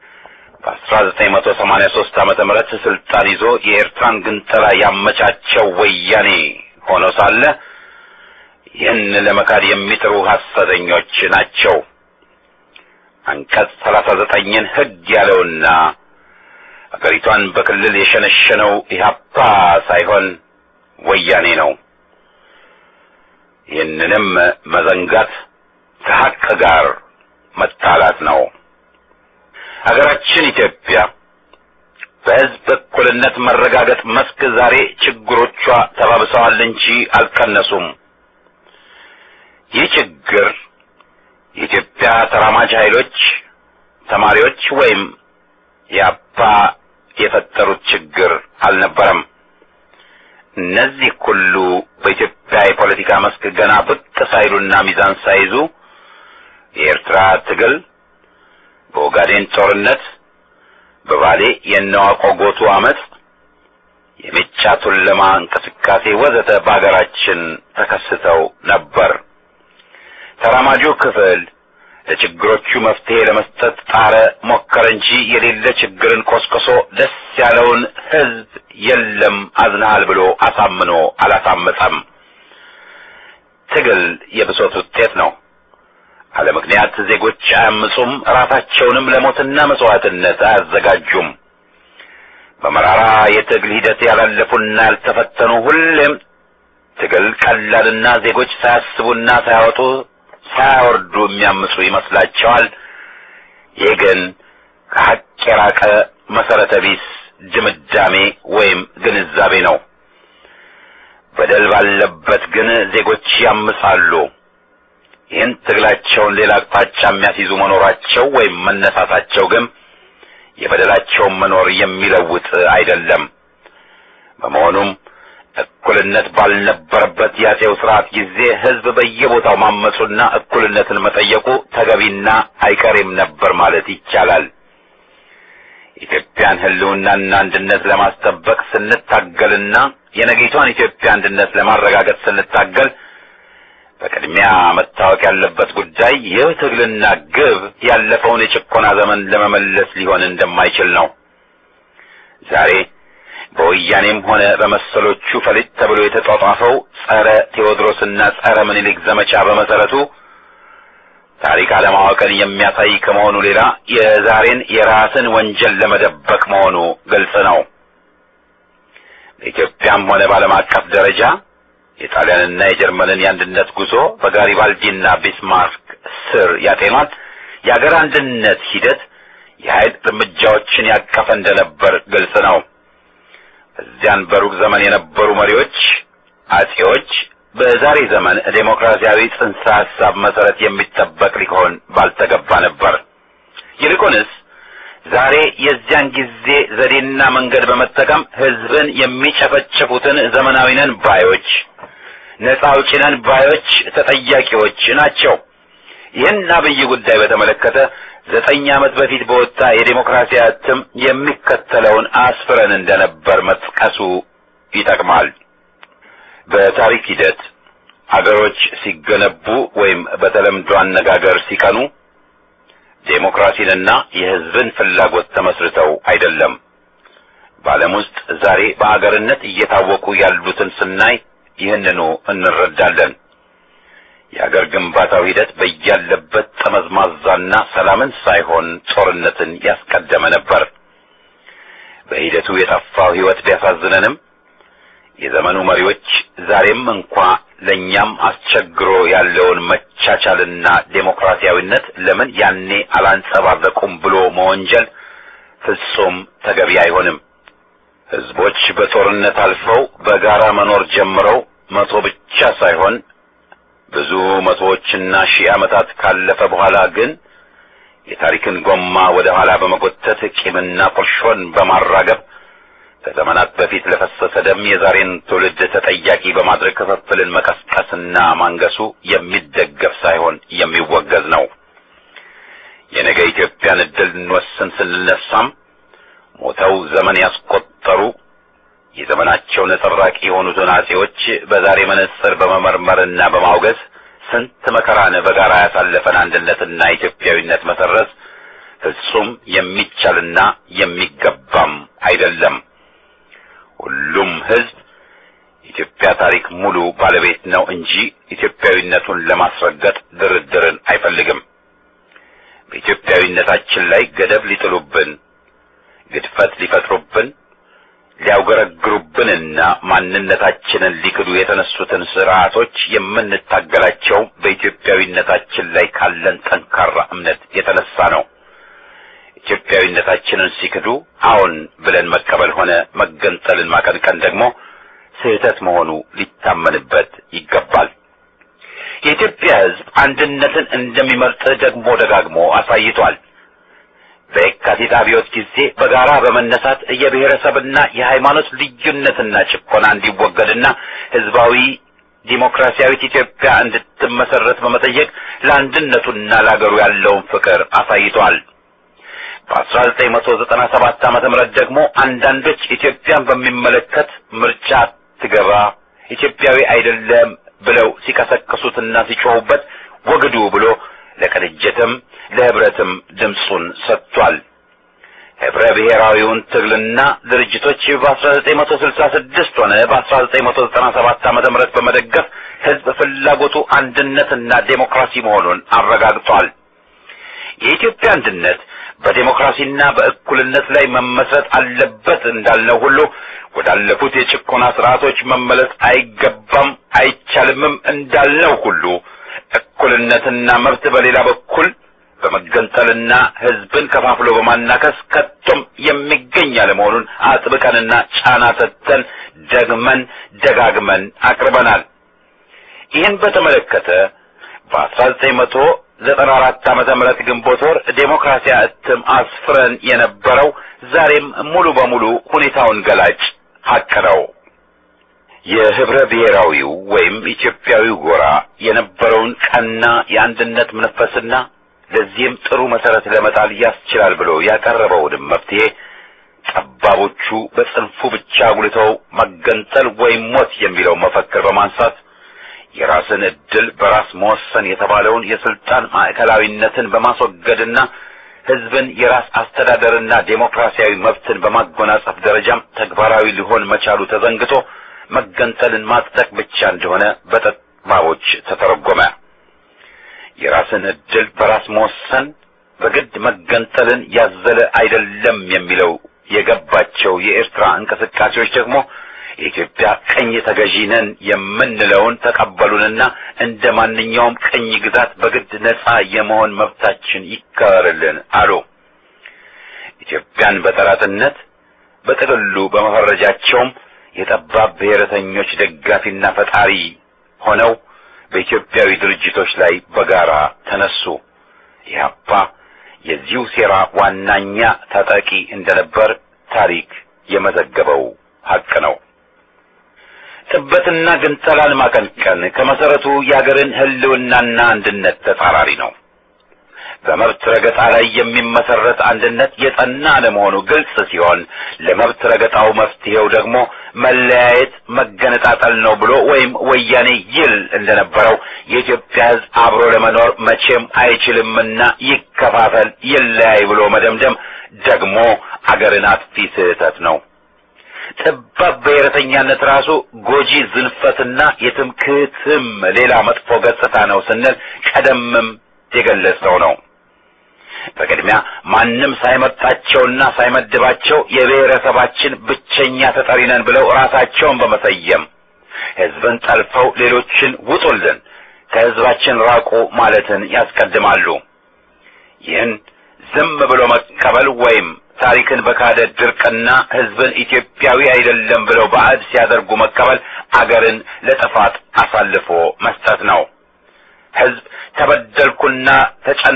በ1983 ዓመተ ምህረት ስልጣን ይዞ የኤርትራን ግንጠላ ያመቻቸው ወያኔ ሆኖ ሳለ ይህን ለመካድ የሚጥሩ ሐሰተኞች ናቸው። አንቀጽ ሰላሳ ዘጠኝን ሕግ ያለውና አገሪቷን በክልል የሸነሸነው ኢህአፓ ሳይሆን ወያኔ ነው። ይህንንም መዘንጋት ከሐቅ ጋር መጣላት ነው። ሀገራችን ኢትዮጵያ በሕዝብ እኩልነት መረጋገጥ መስክ ዛሬ ችግሮቿ ተባብሰዋል እንጂ አልቀነሱም። ይህ ችግር የኢትዮጵያ ተራማጅ ኃይሎች፣ ተማሪዎች ወይም የአፓ የፈጠሩት ችግር አልነበረም። እነዚህ ሁሉ በኢትዮጵያ የፖለቲካ መስክ ገና ብቅ ሳይሉና ሚዛን ሳይዙ የኤርትራ ትግል፣ በኦጋዴን ጦርነት፣ በባሌ የነዋቆ ጎቱ አመት፣ የሜጫ ቱለማ እንቅስቃሴ ወዘተ በአገራችን ተከስተው ነበር። ተራማጁ ክፍል ለችግሮቹ መፍትሄ ለመስጠት ጣረ፣ ሞከረ እንጂ የሌለ ችግርን ቆስቅሶ ደስ ያለውን ሕዝብ የለም አዝናሃል ብሎ አሳምኖ አላሳመፀም። ትግል የብሶት ውጤት ነው። አለ ምክንያት ዜጎች አያምፁም፣ ራሳቸውንም ለሞትና መስዋዕትነት አያዘጋጁም። በመራራ የትግል ሂደት ያላለፉና ያልተፈተኑ ሁሌም ትግል ቀላልና ዜጎች ሳያስቡና ሳያወጡ ሳያወርዱ የሚያምፁ ይመስላቸዋል። ይህ ግን ከሐቅ የራቀ መሰረተ ቢስ ድምዳሜ ወይም ግንዛቤ ነው። በደል ባለበት ግን ዜጎች ያምሳሉ። ይህን ትግላቸውን ሌላ አቅጣጫ የሚያስይዙ መኖራቸው ወይም መነሳታቸው ግን የበደላቸውን መኖር የሚለውጥ አይደለም። በመሆኑም እኩልነት ባልነበረበት የአፄው ስርዓት ጊዜ ሕዝብ በየቦታው ማመፁና እኩልነትን መጠየቁ ተገቢና አይቀሬም ነበር ማለት ይቻላል። ኢትዮጵያን ሕልውናና አንድነት ለማስጠበቅ ስንታገልና የነገይቷን ኢትዮጵያ አንድነት ለማረጋገጥ ስንታገል በቅድሚያ መታወቅ ያለበት ጉዳይ ይህ ትግልና ግብ ያለፈውን የጭቆና ዘመን ለመመለስ ሊሆን እንደማይችል ነው። ዛሬ በወያኔም ሆነ በመሰሎቹ ፈሊጥ ተብሎ የተጧጧፈው ጸረ ቴዎድሮስና ጸረ ምኒልክ ዘመቻ በመሰረቱ ታሪክ አለማወቅን የሚያሳይ ከመሆኑ ሌላ የዛሬን የራስን ወንጀል ለመደበቅ መሆኑ ግልጽ ነው። በኢትዮጵያም ሆነ በዓለም አቀፍ ደረጃ የጣሊያንና የጀርመንን የአንድነት ጉዞ በጋሪባልዲና ቢስማርክ ስር ያጤኗል የአገር አንድነት ሂደት የኃይል እርምጃዎችን ያቀፈ እንደነበር ግልጽ ነው። እዚያን በሩቅ ዘመን የነበሩ መሪዎች አጼዎች በዛሬ ዘመን ዴሞክራሲያዊ ጽንሰ ሐሳብ መሰረት የሚጠበቅ ሊሆን ባልተገባ ነበር። ይልቁንስ ዛሬ የዚያን ጊዜ ዘዴና መንገድ በመጠቀም ሕዝብን የሚጨፈጭፉትን ዘመናዊ ነን ባዮች፣ ነጻ አውጪ ነን ባዮች ተጠያቂዎች ናቸው። ይህን አብይ ጉዳይ በተመለከተ ዘጠኝ ዓመት በፊት በወጣ የዴሞክራሲ እትም የሚከተለውን አስፍረን እንደነበር መጥቀሱ ይጠቅማል። በታሪክ ሂደት አገሮች ሲገነቡ ወይም በተለምዶ አነጋገር ሲቀኑ ዴሞክራሲንና የሕዝብን ፍላጎት ተመስርተው አይደለም። በዓለም ውስጥ ዛሬ በአገርነት እየታወቁ ያሉትን ስናይ ይህንኑ እንረዳለን። የአገር ግንባታው ሂደት በያለበት ጠመዝማዛና ሰላምን ሳይሆን ጦርነትን ያስቀደመ ነበር። በሂደቱ የጠፋው ሕይወት ቢያሳዝነንም የዘመኑ መሪዎች ዛሬም እንኳ ለእኛም አስቸግሮ ያለውን መቻቻልና ዴሞክራሲያዊነት ለምን ያኔ አላንጸባረቁም ብሎ መወንጀል ፍጹም ተገቢ አይሆንም። ሕዝቦች በጦርነት አልፈው በጋራ መኖር ጀምረው መቶ ብቻ ሳይሆን ብዙ መቶዎችና ሺህ ዓመታት ካለፈ በኋላ ግን የታሪክን ጎማ ወደ ኋላ በመጎተት ቂምና ቁርሾን በማራገብ ከዘመናት በፊት ለፈሰሰ ደም የዛሬን ትውልድ ተጠያቂ በማድረግ ክፍፍልን መቀስቀስና ማንገሱ የሚደገፍ ሳይሆን የሚወገዝ ነው። የነገ ኢትዮጵያን ዕድል እንወስን ስንነሳም ሞተው ዘመን ያስቆጠሩ የዘመናቸው ነጸብራቅ የሆኑትን አጼዎች በዛሬ መነጽር በመመርመርና በማውገዝ ስንት መከራን በጋራ ያሳለፈን አንድነትና ኢትዮጵያዊነት መሰረዝ ፍጹም የሚቻልና የሚገባም አይደለም። ሁሉም ሕዝብ ኢትዮጵያ ታሪክ ሙሉ ባለቤት ነው እንጂ ኢትዮጵያዊነቱን ለማስረገጥ ድርድርን አይፈልግም። በኢትዮጵያዊነታችን ላይ ገደብ ሊጥሉብን፣ ግድፈት ሊፈጥሩብን፣ ሊያውገረግሩብንና ማንነታችንን ሊክዱ የተነሱትን ስርዓቶች የምንታገላቸው በኢትዮጵያዊነታችን ላይ ካለን ጠንካራ እምነት የተነሳ ነው። ኢትዮጵያዊነታችንን ሲክዱ አዎን ብለን መቀበል ሆነ መገንጠልን ማቀንቀን ደግሞ ስህተት መሆኑ ሊታመንበት ይገባል። የኢትዮጵያ ሕዝብ አንድነትን እንደሚመርጥ ደግሞ ደጋግሞ አሳይቷል። በየካቲት አብዮት ጊዜ በጋራ በመነሳት የብሔረሰብና የሃይማኖት ልዩነትና ጭቆና እንዲወገድና ሕዝባዊ ዲሞክራሲያዊት ኢትዮጵያ እንድትመሰረት በመጠየቅ ለአንድነቱና ለአገሩ ያለውን ፍቅር አሳይቷል። በ1997 ዓመተ ምህረት ደግሞ አንዳንዶች ኢትዮጵያን በሚመለከት ምርጫ ትገባ ኢትዮጵያዊ አይደለም ብለው ሲቀሰቅሱትና ሲጮሁበት ወግዱ ብሎ ለቅንጅትም ለህብረትም ድምፁን ሰጥቷል። ህብረ ብሔራዊውን ትግልና ድርጅቶች በ1966 ሆነ በ1997 ዓመተ ምህረት በመደገፍ ህዝብ ፍላጎቱ አንድነትና ዴሞክራሲ መሆኑን አረጋግጧል። የኢትዮጵያ አንድነት በዴሞክራሲና በእኩልነት ላይ መመስረት አለበት እንዳልነው ሁሉ ወዳለፉት የጭቆና ስርዓቶች መመለስ አይገባም አይቻልምም እንዳልነው ሁሉ እኩልነትና መብት በሌላ በኩል በመገንጠልና ህዝብን ከፋፍሎ በማናከስ ከቶም የሚገኝ አለመሆኑን አጥብቀንና ጫና ሰጥተን ደግመን ደጋግመን አቅርበናል። ይህን በተመለከተ በ1994 ዓመተ ምህረት ግንቦት ወር ዴሞክራሲያ እትም አስፍረን የነበረው ዛሬም ሙሉ በሙሉ ሁኔታውን ገላጭ ሀቅ ነው። የህብረ ብሔራዊው ወይም ኢትዮጵያዊው ጎራ የነበረውን ቀና የአንድነት መንፈስና ለዚህም ጥሩ መሰረት ለመጣል ያስችላል ብሎ ያቀረበውንም መፍትሄ ጠባቦቹ በጽንፉ ብቻ አጉልተው መገንጠል ወይም ሞት የሚለው መፈክር በማንሳት የራስን ዕድል በራስ መወሰን የተባለውን የስልጣን ማዕከላዊነትን በማስወገድና ህዝብን የራስ አስተዳደርና ዴሞክራሲያዊ መብትን በማጎናጸፍ ደረጃም ተግባራዊ ሊሆን መቻሉ ተዘንግቶ መገንጠልን ማጽደቅ ብቻ እንደሆነ በጠባቦች ተተረጎመ። የራስን ዕድል በራስ መወሰን በግድ መገንጠልን ያዘለ አይደለም የሚለው የገባቸው የኤርትራ እንቅስቃሴዎች ደግሞ የኢትዮጵያ ቅኝ ተገዢ ነን የምንለውን ተቀበሉንና እንደ ማንኛውም ቅኝ ግዛት በግድ ነጻ የመሆን መብታችን ይከበርልን አሉ። ኢትዮጵያን በጠላትነት በጥቅሉ በመፈረጃቸውም የጠባብ ብሔረተኞች ደጋፊና ፈጣሪ ሆነው በኢትዮጵያዊ ድርጅቶች ላይ በጋራ ተነሱ። ኢህአፓ የዚሁ ሴራ ዋናኛ ተጠቂ እንደነበር ታሪክ የመዘገበው ሀቅ ነው። ጥበትና ግንጠላን ማቀንቀን ከመሰረቱ የአገርን ሕልውናና አንድነት ተጻራሪ ነው። በመብት ረገጣ ላይ የሚመሰረት አንድነት የጸና አለመሆኑ ግልጽ ሲሆን ለመብት ረገጣው መፍትሄው ደግሞ መለያየት፣ መገነጣጠል ነው ብሎ ወይም ወያኔ ይል እንደነበረው የኢትዮጵያ ሕዝብ አብሮ ለመኖር መቼም አይችልምና ይከፋፈል፣ ይለያይ ብሎ መደምደም ደግሞ አገርን አጥፊ ስህተት ነው። ጠባብ ብሔረተኛነት ራሱ ጎጂ ዝንፈትና የትምክህትም ሌላ መጥፎ ገጽታ ነው ስንል ቀደምም የገለጸው ነው። በቅድሚያ ማንም ሳይመርጣቸውና ሳይመድባቸው የብሔረሰባችን ብቸኛ ተጠሪ ነን ብለው ራሳቸውን በመሰየም ሕዝብን ጠልፈው ሌሎችን ውጡልን፣ ከሕዝባችን ራቁ ማለትን ያስቀድማሉ። ይህን ዝም ብሎ መቀበል ወይም ታሪክን በካደ ድርቅና ሕዝብን ኢትዮጵያዊ አይደለም ብለው ባዕድ ሲያደርጉ መቀበል አገርን ለጥፋት አሳልፎ መስጠት ነው። ሕዝብ ተበደልኩና ተጨን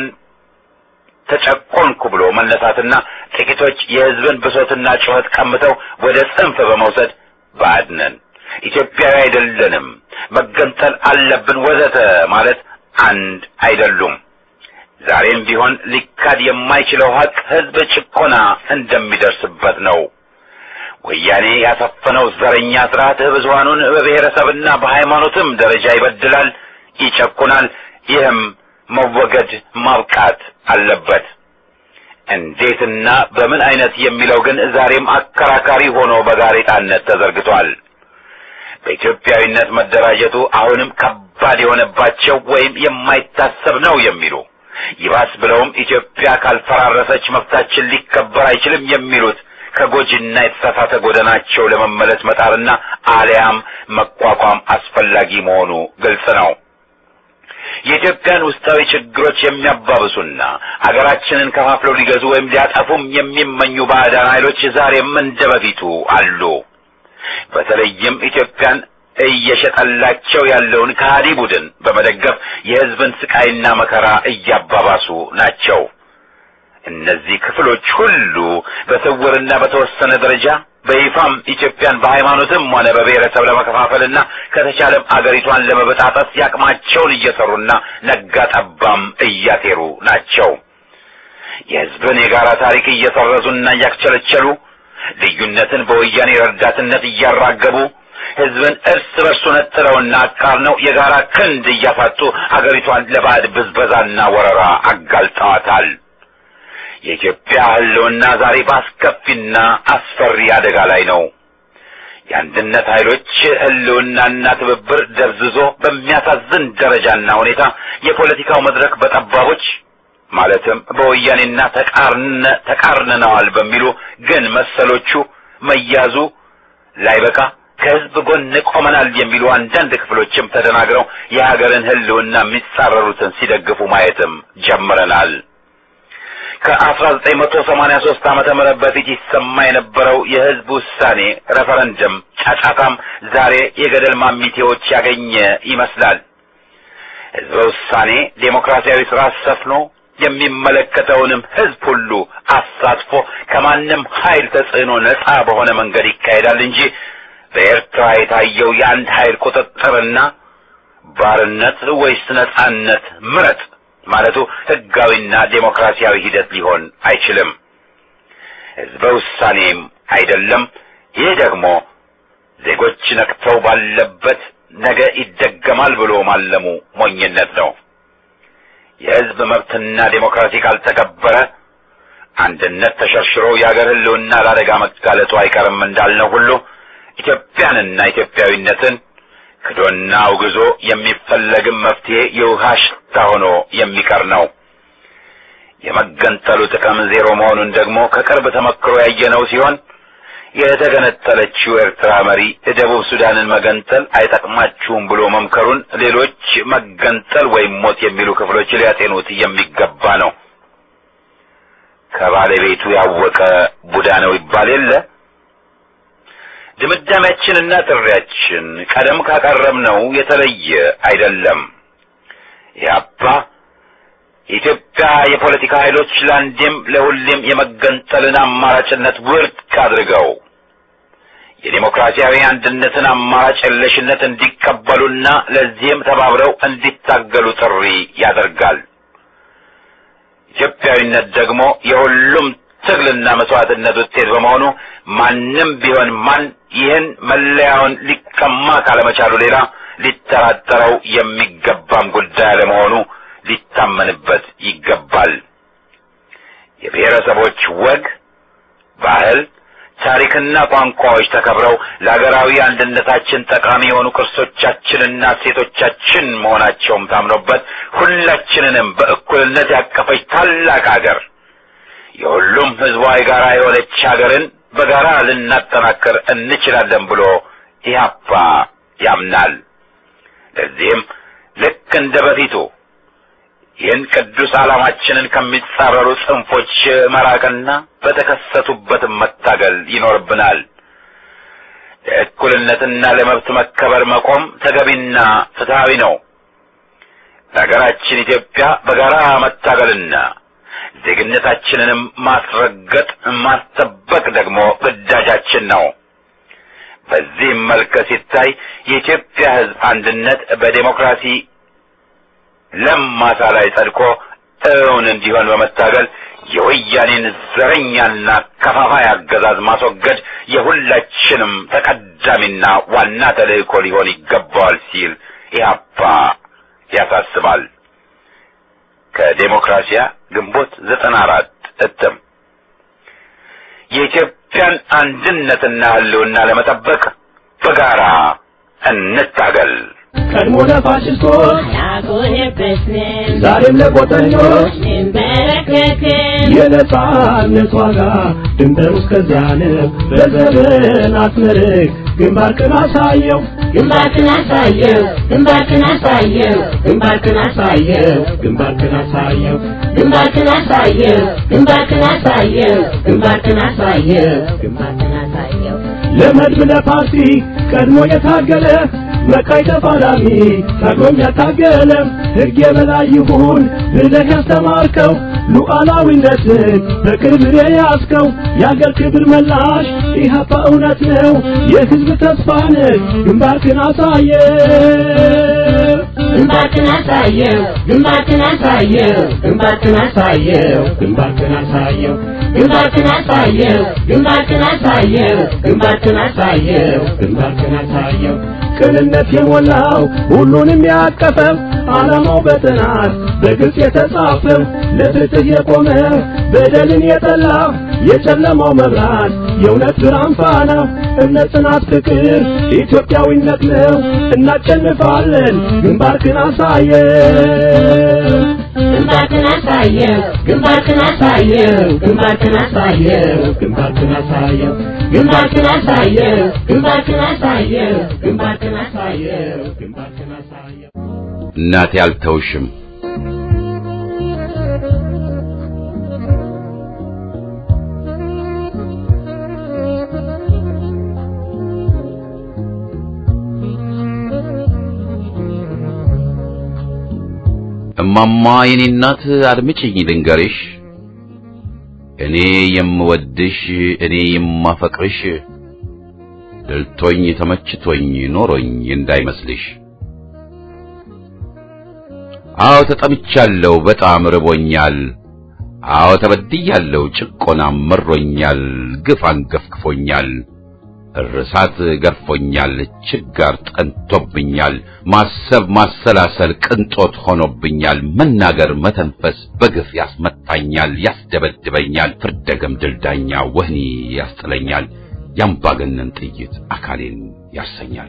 ተጨቆንኩ ብሎ መነሳትና ጥቂቶች የሕዝብን ብሶትና ጩኸት ቀምተው ወደ ጽንፍ በመውሰድ ባዕድ ነን፣ ኢትዮጵያዊ አይደለንም፣ መገንጠል አለብን ወዘተ ማለት አንድ አይደሉም። ዛሬም ቢሆን ሊካድ የማይችለው ሀቅ ሕዝብ ጭቆና እንደሚደርስበት ነው። ወያኔ ያሰፈነው ዘረኛ ስርዓት ብዙሃኑን በብሔረሰብና በሃይማኖትም ደረጃ ይበድላል፣ ይጨቁናል። ይህም መወገድ ማብቃት አለበት። እንዴትና በምን አይነት የሚለው ግን ዛሬም አከራካሪ ሆኖ በጋሬጣነት ተዘርግቷል። በኢትዮጵያዊነት መደራጀቱ አሁንም ከባድ የሆነባቸው ወይም የማይታሰብ ነው የሚሉ ይባስ ብለውም ኢትዮጵያ ካልፈራረሰች መብታችን ሊከበር አይችልም የሚሉት ከጎጂና የተሳሳተ ጎዳናቸው ለመመለስ መጣርና አሊያም መቋቋም አስፈላጊ መሆኑ ግልጽ ነው። የኢትዮጵያን ውስጣዊ ችግሮች የሚያባብሱና አገራችንን ከፋፍለው ሊገዙ ወይም ሊያጠፉም የሚመኙ ባዕዳን ኃይሎች ዛሬም እንደ በፊቱ አሉ። በተለይም ኢትዮጵያን እየሸጠላቸው ያለውን ከሃዲ ቡድን በመደገፍ የሕዝብን ስቃይና መከራ እያባባሱ ናቸው። እነዚህ ክፍሎች ሁሉ በስውርና በተወሰነ ደረጃ በይፋም ኢትዮጵያን በሃይማኖትም ሆነ በብሔረሰብ ለመከፋፈልና ከተቻለም አገሪቷን ለመበጣጠስ ያቅማቸውን እየሰሩና ነጋ ጠባም እያሴሩ ናቸው። የሕዝብን የጋራ ታሪክ እየሰረዙና እያክቸለቸሉ ልዩነትን በወያኔ ረዳትነት እያራገቡ ሕዝብን እርስ በርሱ ነጥለውና አቃርነው የጋራ ክንድ እያፋጡ አገሪቷን ለባዕድ ብዝበዛና ወረራ አጋልጠዋታል። የኢትዮጵያ ሕልውና ዛሬ በአስከፊና አስፈሪ አደጋ ላይ ነው። የአንድነት ኃይሎች ሕልውናና ትብብር ደብዝዞ በሚያሳዝን ደረጃና ሁኔታ የፖለቲካው መድረክ በጠባቦች ማለትም በወያኔና ተቃርነ ተቃርነነዋል በሚሉ ግን መሰሎቹ መያዙ ላይበቃ ከሕዝብ ጎን ቆመናል የሚሉ አንዳንድ ክፍሎችም ተደናግረው የሀገርን ሕልውና የሚጻረሩትን ሲደግፉ ማየትም ጀምረናል። ከ1983 ዓመተ ምህረት በፊት ይሰማ የነበረው የህዝብ ውሳኔ ሬፈረንደም ጫጫታም ዛሬ የገደል ማሚቴዎች ያገኘ ይመስላል። ህዝበ ውሳኔ ዴሞክራሲያዊ ስርዓት ሰፍኖ የሚመለከተውንም ህዝብ ሁሉ አሳትፎ ከማንም ኃይል ተጽዕኖ ነጻ በሆነ መንገድ ይካሄዳል እንጂ በኤርትራ የታየው የአንድ ኃይል ቁጥጥርና ባርነት ወይስ ነጻነት ምረጥ ማለቱ ህጋዊና ዴሞክራሲያዊ ሂደት ሊሆን አይችልም። ህዝበ ውሳኔም አይደለም። ይህ ደግሞ ዜጎች ነቅተው ባለበት ነገ ይደገማል ብሎ ማለሙ ሞኝነት ነው። የህዝብ መብትና ዴሞክራሲ ካልተከበረ አንድነት ተሸርሽሮ የአገር ህልውና ለአደጋ መጋለጡ አይቀርም እንዳልነው ሁሉ ኢትዮጵያንና ኢትዮጵያዊነትን ክዶና አውግዞ የሚፈለግም መፍትሄ የውሃ ሽታ ሆኖ የሚቀር ነው። የመገንጠሉ ጥቅም ዜሮ መሆኑን ደግሞ ከቅርብ ተመክሮ ያየነው ሲሆን የተገነጠለችው ኤርትራ መሪ ደቡብ ሱዳንን መገንጠል አይጠቅማችሁም ብሎ መምከሩን ሌሎች መገንጠል ወይም ሞት የሚሉ ክፍሎች ሊያጤኑት የሚገባ ነው። ከባለቤቱ ያወቀ ቡዳ ነው ይባል የለ። ድምዳሜያችንና ጥሪያችን ቀደም ካቀረብነው የተለየ አይደለም። ኢህአፓ የኢትዮጵያ የፖለቲካ ኃይሎች ለአንዴም ለሁሌም የመገንጠልን አማራጭነት ውድቅ አድርገው የዴሞክራሲያዊ አንድነትን አማራጭ የለሽነት እንዲቀበሉና ለዚህም ተባብረው እንዲታገሉ ጥሪ ያደርጋል። ኢትዮጵያዊነት ደግሞ የሁሉም ትግልና መስዋዕትነት ውጤት በመሆኑ ማንም ቢሆን ማን ይህን መለያውን ሊቀማ ካለመቻሉ ሌላ ሊጠራጠረው የሚገባም ጉዳይ አለመሆኑ ሊታመንበት ይገባል። የብሔረሰቦች ወግ፣ ባህል፣ ታሪክና ቋንቋዎች ተከብረው ለሀገራዊ አንድነታችን ጠቃሚ የሆኑ ቅርሶቻችንና እሴቶቻችን መሆናቸውም ታምኖበት ሁላችንንም በእኩልነት ያቀፈች ታላቅ ሀገር የሁሉም ሕዝቧ የጋራ የሆነች ሀገርን በጋራ ልናጠናክር እንችላለን ብሎ ኢህአፓ ያምናል። ለዚህም ልክ እንደ በፊቱ ይህን ቅዱስ ዓላማችንን ከሚጻረሩ ጽንፎች መራቅና በተከሰቱበት መታገል ይኖርብናል። ለእኩልነትና ለመብት መከበር መቆም ተገቢና ፍትሐዊ ነው። ለሀገራችን ኢትዮጵያ በጋራ መታገልና ዜግነታችንንም ማስረገጥ ማስጠበቅ ደግሞ ግዳጃችን ነው። በዚህም መልክ ሲታይ የኢትዮጵያ ሕዝብ አንድነት በዴሞክራሲ ለም ማሳ ላይ ጸድቆ እውን እንዲሆን በመታገል የወያኔን ዘረኛና ከፋፋይ አገዛዝ ማስወገድ የሁላችንም ተቀዳሚና ዋና ተልእኮ ሊሆን ይገባዋል ሲል ኢህአፓ ያሳስባል። ከዴሞክራሲያ ግንቦት ዘጠና አራት እትም የኢትዮጵያን አንድነትና ህልውና ለመጠበቅ በጋራ እንታገል። ቀድሞ ለፋሽስቶች ያጎነበስን ዛሬም ለቆጠኞች እንበረከክን የነጻነት ዋጋ ድንበር እስከዚያ ነው። በዘመን አስመርቅ ግንባርክን አሳየው ግንባርክን አሳየው ግንባርክን አሳየው ግንባርክን አሳየው ግንባርክን አሳየው ግንባርክን አሳየው ግንባርክን አሳየው ግንባርክን አሳየው ግንባርክን አሳየው ለመድብ ለፓርቲ ቀድሞ የታገለ መቃይ ተፋላሚ ታግሎም ያታገለ ሕግ የበላይ ይሁን ብለህ ያስተማርከው ሉዓላዊነትን በቅርብ የያዝከው የአገር ክብር መላሽ ኢህአፓ እውነት ነው የሕዝብ ተስፋ ነህ ግንባርክን አሳየ ግንባርክን አሳየው ግንባርክን አሳየው ግንባርክን አሳየው ግንባርክን አሳየው ግንባርክን አሳየው ግንባርክን አሳየው ግንባርክን አሳየው ግንባርክን አሳየው ቅንነት የሞላው ሁሉንም ያቀፈው ዓላማው በጥናት በግልጽ የተጻፈው ለፍትህ የቆመ በደልን የጠላ የጨለማው መብራት የእውነት ብርሃን ፋና እምነት፣ ጽናት፣ ፍቅር ኢትዮጵያዊነት ነው። እናሸንፋለን። ግንባርክን አሳየው ግንባርክን አሳየው ግንባርክን አሳየው ግንባርክን አሳየው ግንባርክን አሳየው ግንባርክን አሳየው ግንባርክን አሳየው ግንባርክን አሳየው ግንባርክን አሳየው እናቴ አልተውሽም እማማ የኔ እናት አድምጪኝ ልንገርሽ፣ እኔ የምወድሽ እኔ የማፈቅርሽ ደልቶኝ ተመችቶኝ ኖሮኝ እንዳይመስልሽ። አዎ ተጠምቻለሁ፣ በጣም ርቦኛል። አዎ ተበድያለሁ፣ ጭቆናም መሮኛል፣ ግፍ አንገፍግፎኛል፣ እርሳት ገርፎኛል፣ ችጋር ጠንቶብኛል፣ ማሰብ ማሰላሰል ቅንጦት ሆኖብኛል፣ መናገር መተንፈስ በግፍ ያስመታኛል፣ ያስደበድበኛል፣ ፍርደ ገምድል ዳኛ ወህኒ ያስጥለኛል፣ ያምባገነን ጥይት አካሌን ያርሰኛል።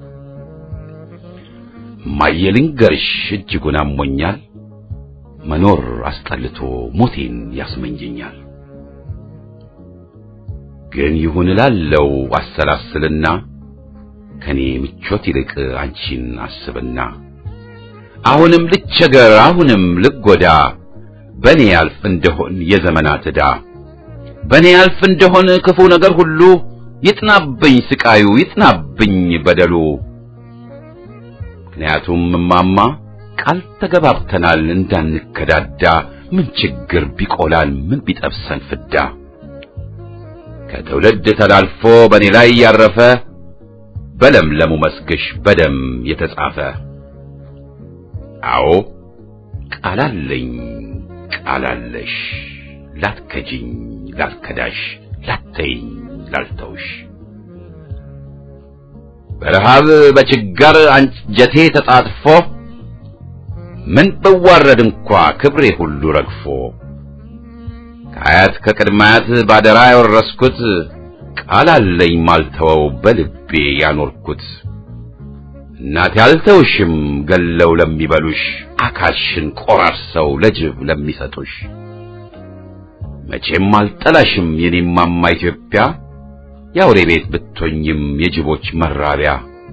እማዬ ልንገርሽ እጅጉን አሞኛል፣ መኖር አስጠልቶ ሞቴን ያስመኘኛል። ግን ይሁን እላለው አሰላስልና ከኔ ምቾት ይልቅ አንቺን አስብና አሁንም ልቸገር አሁንም ልጎዳ በኔ ያልፍ እንደሆን የዘመናት ዕዳ በኔ ያልፍ እንደሆን ክፉ ነገር ሁሉ ይጥናብኝ ስቃዩ ይጥናብኝ በደሉ። ምክንያቱም እማማ ቃል ተገባብተናል እንዳንከዳዳ ምን ችግር ቢቆላል ምን ቢጠብሰን ፍዳ ከትውልድ ተላልፎ በኔ ላይ ያረፈ በለምለሙ መስግሽ በደም የተጻፈ አዎ ቃላለኝ ቃላለሽ ላትከጂኝ ላትከዳሽ ላተይኝ ላልተውሽ በረሃብ በችጋር አንጀቴ ተጣጥፎ ምን ብዋረድ እንኳ ክብሬ ሁሉ ረግፎ ከአያት ከቅድማያት ባደራ ያወረስኩት ቃል አለኝ ማልተወው በልቤ ያኖርኩት እናቴ አልተውሽም ገለው ለሚበሉሽ አካልሽን ቆራርሰው ለጅብ ለሚሰጡሽ መቼም አልጠላሽም የኔማማ ኢትዮጵያ የአውሬ ቤት ብትሆኝም የጅቦች መራቢያ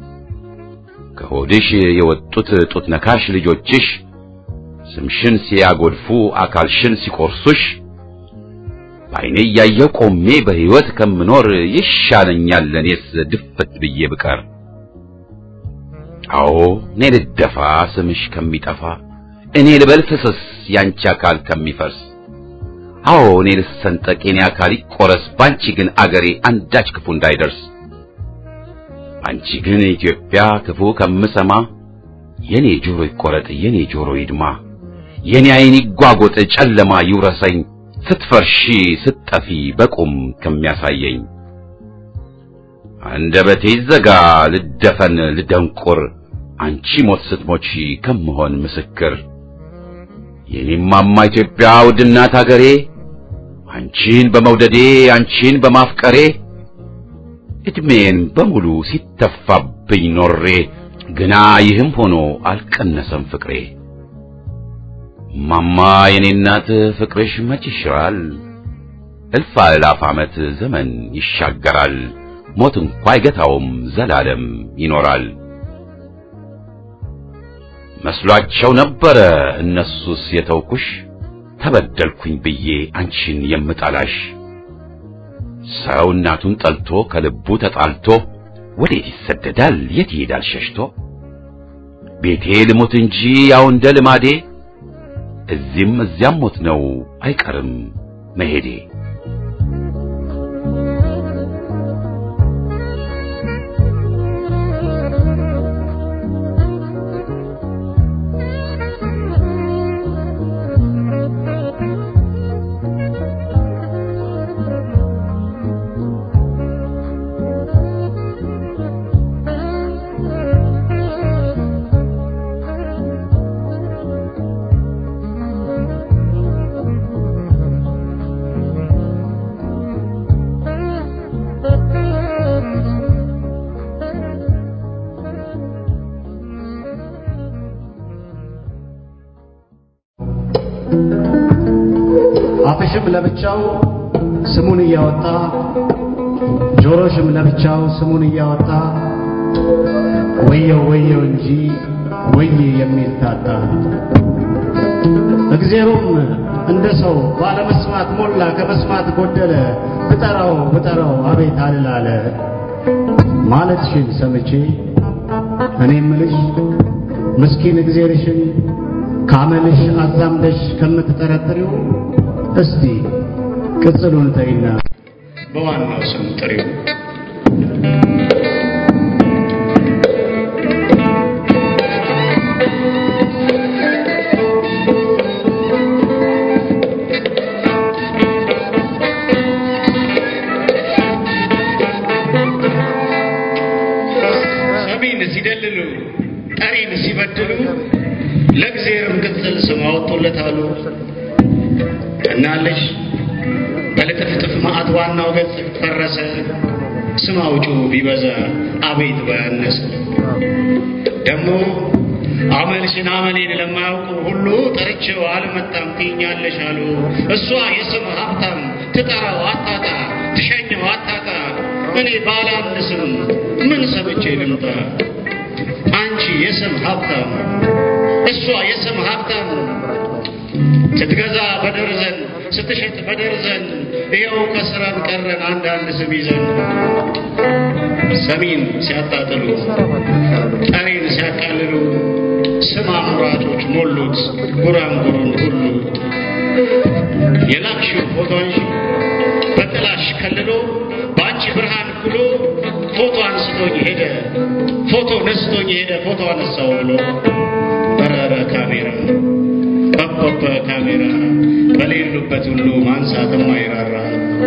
ከሆድሽ የወጡት ጡት ነካሽ ልጆችሽ ስምሽን ሲያጎድፉ አካልሽን ሲቆርሱሽ በዓይኔ እያየሁ ቆሜ በሕይወት ከምኖር ይሻለኛል ለኔስ ድፍት ብዬ ብቀር። አዎ እኔ ልደፋ ስምሽ ከሚጠፋ እኔ ልበል ፍስስ ያንቺ አካል ከሚፈርስ አዎ እኔ ልሰንጠቅ የኔ አካል ይቆረስ ባንቺ ግን አገሬ አንዳች ክፉ እንዳይደርስ አንቺ ግን ኢትዮጵያ ክፉ ከምሰማ የኔ ጆሮ ይቆረጥ የኔ ጆሮ ይድማ የኔ ዓይን ይጓጎጥ ጨለማ ይውረሰኝ ስትፈርሺ ስትጠፊ በቁም ከሚያሳየኝ አንደበቴ ይዘጋ ልደፈን ልደንቁር አንቺ ሞት ስትሞቺ ከምሆን ምስክር የኔማማ ኢትዮጵያ ውድናት አገሬ አንቺን በመውደዴ አንቺን በማፍቀሬ እድሜን በሙሉ ሲተፋብኝ ኖሬ ግና ይህም ሆኖ አልቀነሰም ፍቅሬ። ማማ የኔ እናት ፍቅርሽ መች ይሽራል፣ እልፍ አእላፍ ዓመት ዘመን ይሻገራል፣ ሞት እንኳ አይገታውም ዘላለም ይኖራል። መስሏቸው ነበረ እነሱስ የተውኩሽ ተበደልኩኝ ብዬ አንቺን የምጠላሽ ሰው እናቱን ጠልቶ ከልቡ ተጣልቶ ወዴት ይሰደዳል የት ይሄዳል ሸሽቶ ቤቴ ልሞት እንጂ ያው እንደ ልማዴ እዚህም እዚያም ሞት ነው አይቀርም መሄዴ አፍሽም ለብቻው ስሙን እያወጣ ጆሮሽም ለብቻው ስሙን እያወጣ ወየው ወየው እንጂ ወየ የሚል ታጣ። እግዜሩም እንደ ሰው ባለመስማት ሞላ ከመስማት ጎደለ። ብጠራው ብጠራው አቤት አልላለ ማለትሽን ሰምቼ እኔ ምልሽ ምስኪን እግዜርሽን ካመልሽ አዛምደሽ ከምትጠረጥሪው እስቲ ቅጽሉን ተይና በዋናው ስም ጥሪው። ሰሚን ሲደልሉ ጠሪን ሲበድሉ ለእግዚአብሔርም ቅጽል ስም አወጡለታሉ። እናለሽ በልጥፍጥፍ ማዕት ዋናው ገጽ ፈረሰ። ስም አውጪው ቢበዛ አቤት ባያነሰ ደግሞ አመልሽን አመሌን ለማያውቁ ሁሉ ጠርቼው አልመጣም ትይኛለሽ አሉ። እሷ የስም ሀብታም ትጠራው አታጣ ትሸኘው አታጣ እኔ ባለ አንድ ስም ምን ሰምቼ ልምጣ? አንቺ የስም ሀብታም እሷ የስም ሀብታም ስትገዛ በደርዘን ስትሸጥ በደርዘን ይኸው ከስራን ቀረን አንዳንድ ስም ይዘን ሰሚን ሲያጣጥሉ ጠሪን ሲያቃልሉ ስም አምራቾች ሞሉት ጉራንጉሩን ሁሉ የላክሽው ፎቶንሽ በጥላሽ ከልሎ በአንቺ ብርሃን ኩሎ ፎቶ አንስቶኝ ሄደ ፎቶ ነስቶኝ ሄደ ፎቶ አነሳው ብሎ በረረ ካሜራ በበበ ካሜራ በሌሉበት ሁሉ ማንሳትም አይራራ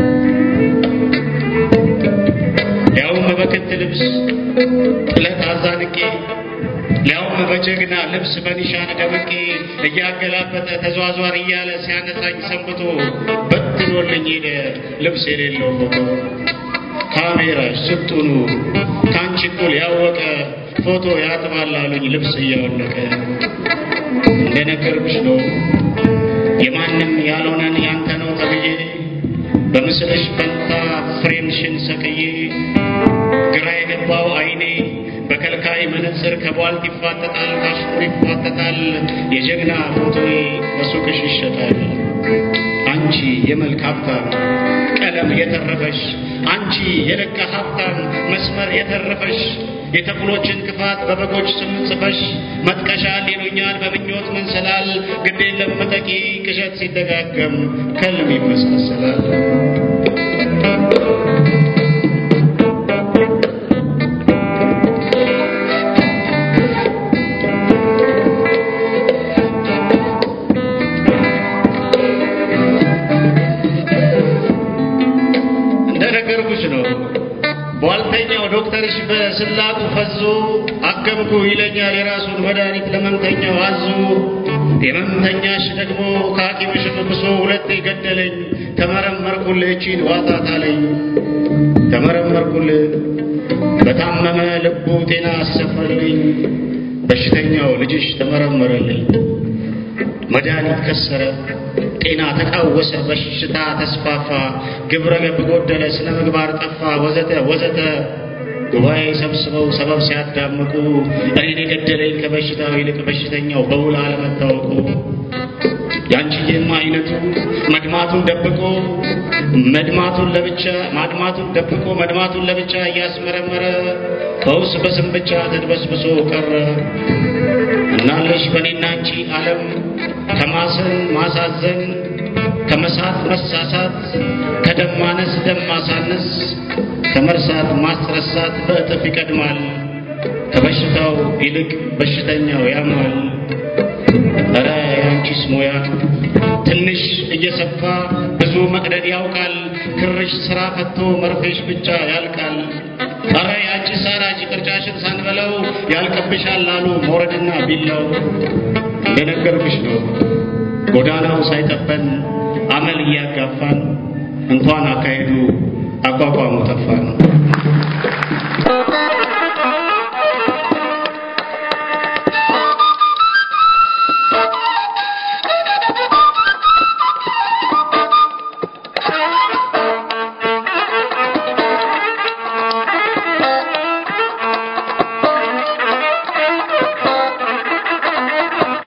ያውም በክት ልብስ ጥለት አዛንቄ ሊያውም በጀግና ልብስ በኒሻን ደምቄ እያገላበጠ ተዟዟር እያለ ሲያነሳኝ ሰንብቶ በትኖልኝ ሄደ ልብስ የሌለው ፎቶ ካሜራሽ ስጡኑ ከአንቺ እኩል ያወቀ ፎቶ ያጥባል አሉኝ ልብስ እያወለቀ እንደነገርኩሽ ነው የማንም ያልሆነን ያንተ ነው ተብዬ በምስልሽ ፈንታ ፍሬምሽን ሰቅዬ ግራ የገባው አይኔ በከልካይ መነጽር ከቧልት ይፋጠጣል፣ ካሽሙር ይፋጠጣል። የጀግና ፎቶዬ በሱቅሽ ይሸጣል። አንቺ የመልክ ሀብታም ቀለም የተረፈሽ አንቺ የለጋ ሀብታም መስመር የተረፈሽ የተኩሎችን ክፋት በበጎች ስም ጽፈሽ መጥቀሻል ይሉኛል በምኞት መንሰላል ግድ የለም መጠቂ ቅዠት ሲደጋገም ከልም ይመሳሰላል። እንደነገርኩሽ ነው። ቧልተኛው ዶክተርሽ በስላቁ ፈዞ አከምኩ ይለኛል የራሱን መድኃኒት ለመምተኛው አዞ የመምተኛሽ ደግሞ ከሐኪምሽ ብሶ ሁለቴ ገደለኝ። ተመረመርኩልህ እቺን ዋጣት አለኝ። ተመረመርኩልህ በታመመ ልቡ ጤና አሰፈረልኝ። በሽተኛው ልጅሽ ተመረመረልኝ። መድኃኒት ከሰረ፣ ጤና ተቃወሰ፣ በሽታ ተስፋፋ፣ ግብረ ገብ ጎደለ፣ ስነ ምግባር ጠፋ፣ ወዘተ ወዘተ። ጉባኤ ሰብስበው ሰበብ ሲያዳምቁ እኔን የገደለኝ ከበሽታው ይልቅ በሽተኛው በውል አለመታወቁ ያንቺዬማ አይነቱ መድማቱን ደብቆ መድማቱን ለብቻ ማድማቱን ደብቆ መድማቱን ለብቻ እያስመረመረ ፈውስ በስም ብቻ ተድበስብሶ ቀረ። እናለሽ በእኔና አንቺ ዓለም ከማሰን ማሳዘን ከመሳት መሳሳት ከደም ማነስ ደም ማሳነስ ከመርሳት ማስረሳት በእጥፍ ይቀድማል። ከበሽታው ይልቅ በሽተኛው ያማል። እረ ያንቺስ ሙያ ትንሽ እየሰፋ ብዙ መቅደድ ያውቃል። ክርሽ ስራ ፈቶ መርፌሽ ብቻ ያልቃል። እረ ያንቺ ሳራጅ ቅርጫሽን ሳንበላው ያልቅብሻል አሉ ሞረድና ቢላው። እንደነገርኩሽ ነው ጎዳናው ሳይጠበን አመል እያጋፋን እንኳን አካሄዱ አቋቋሙ ጠፋን።